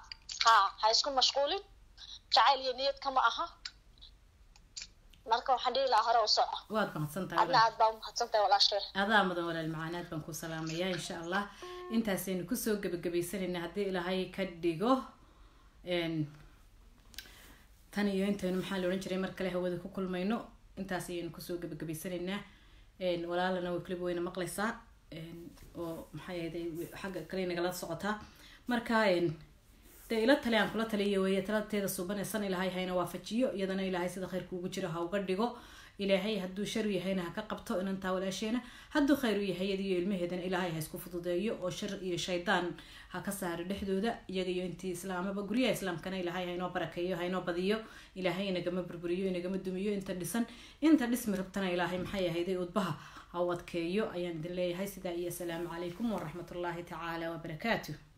ha ha isku mashquulin jacayl iyo niyad kama aha marka waxaan dhihi lahaa hore u soco waad mahadsan tahay adna aad baa u mahadsan tahay walaashay adaa mudan walaal macaanaad baan ku salaamayaa insha allah intaasaynu kusoo gebagabaysanayna haddii ilaahay ka dhigo n tan iyo intaynu maxaa la odhan jiray mar kale hawada ku kulmayno intaas ayaynu kusoo gebagabaysanaynaa n walaalana way kaliba wayna maqlaysaa n oo maxay ahayd xagga kale nagala socotaa marka n dee ila tale aan kula taliya weeye talateeda subanaysan ilaahay hayna waafajiyo iyadana ilaahay sida khayrka ugu jiro ha uga dhigo ilaahay hadduu shar yahayna ha ka qabto inantaa walaasheena hadduu khayr u yahay iyada iyo ilmaheedana ilaahay ha isku fududeeyo oo shar iyo shaydaan ha ka saaro dhexdooda iyaga iyo intii islaamaba guryaha islaamkana ilaahay haynoo barakeeyo haynoo badiyo ilaahay inagama burburiyo inagama dumiyo inta dhisan inta dhismi rabtana ilaahay maxay ahayday udbaha ha u adkeeyo ayaan idin leeyahay sidaa iyo asalaamu calaykum waraxmatullaahi tacaala wabarakaatuh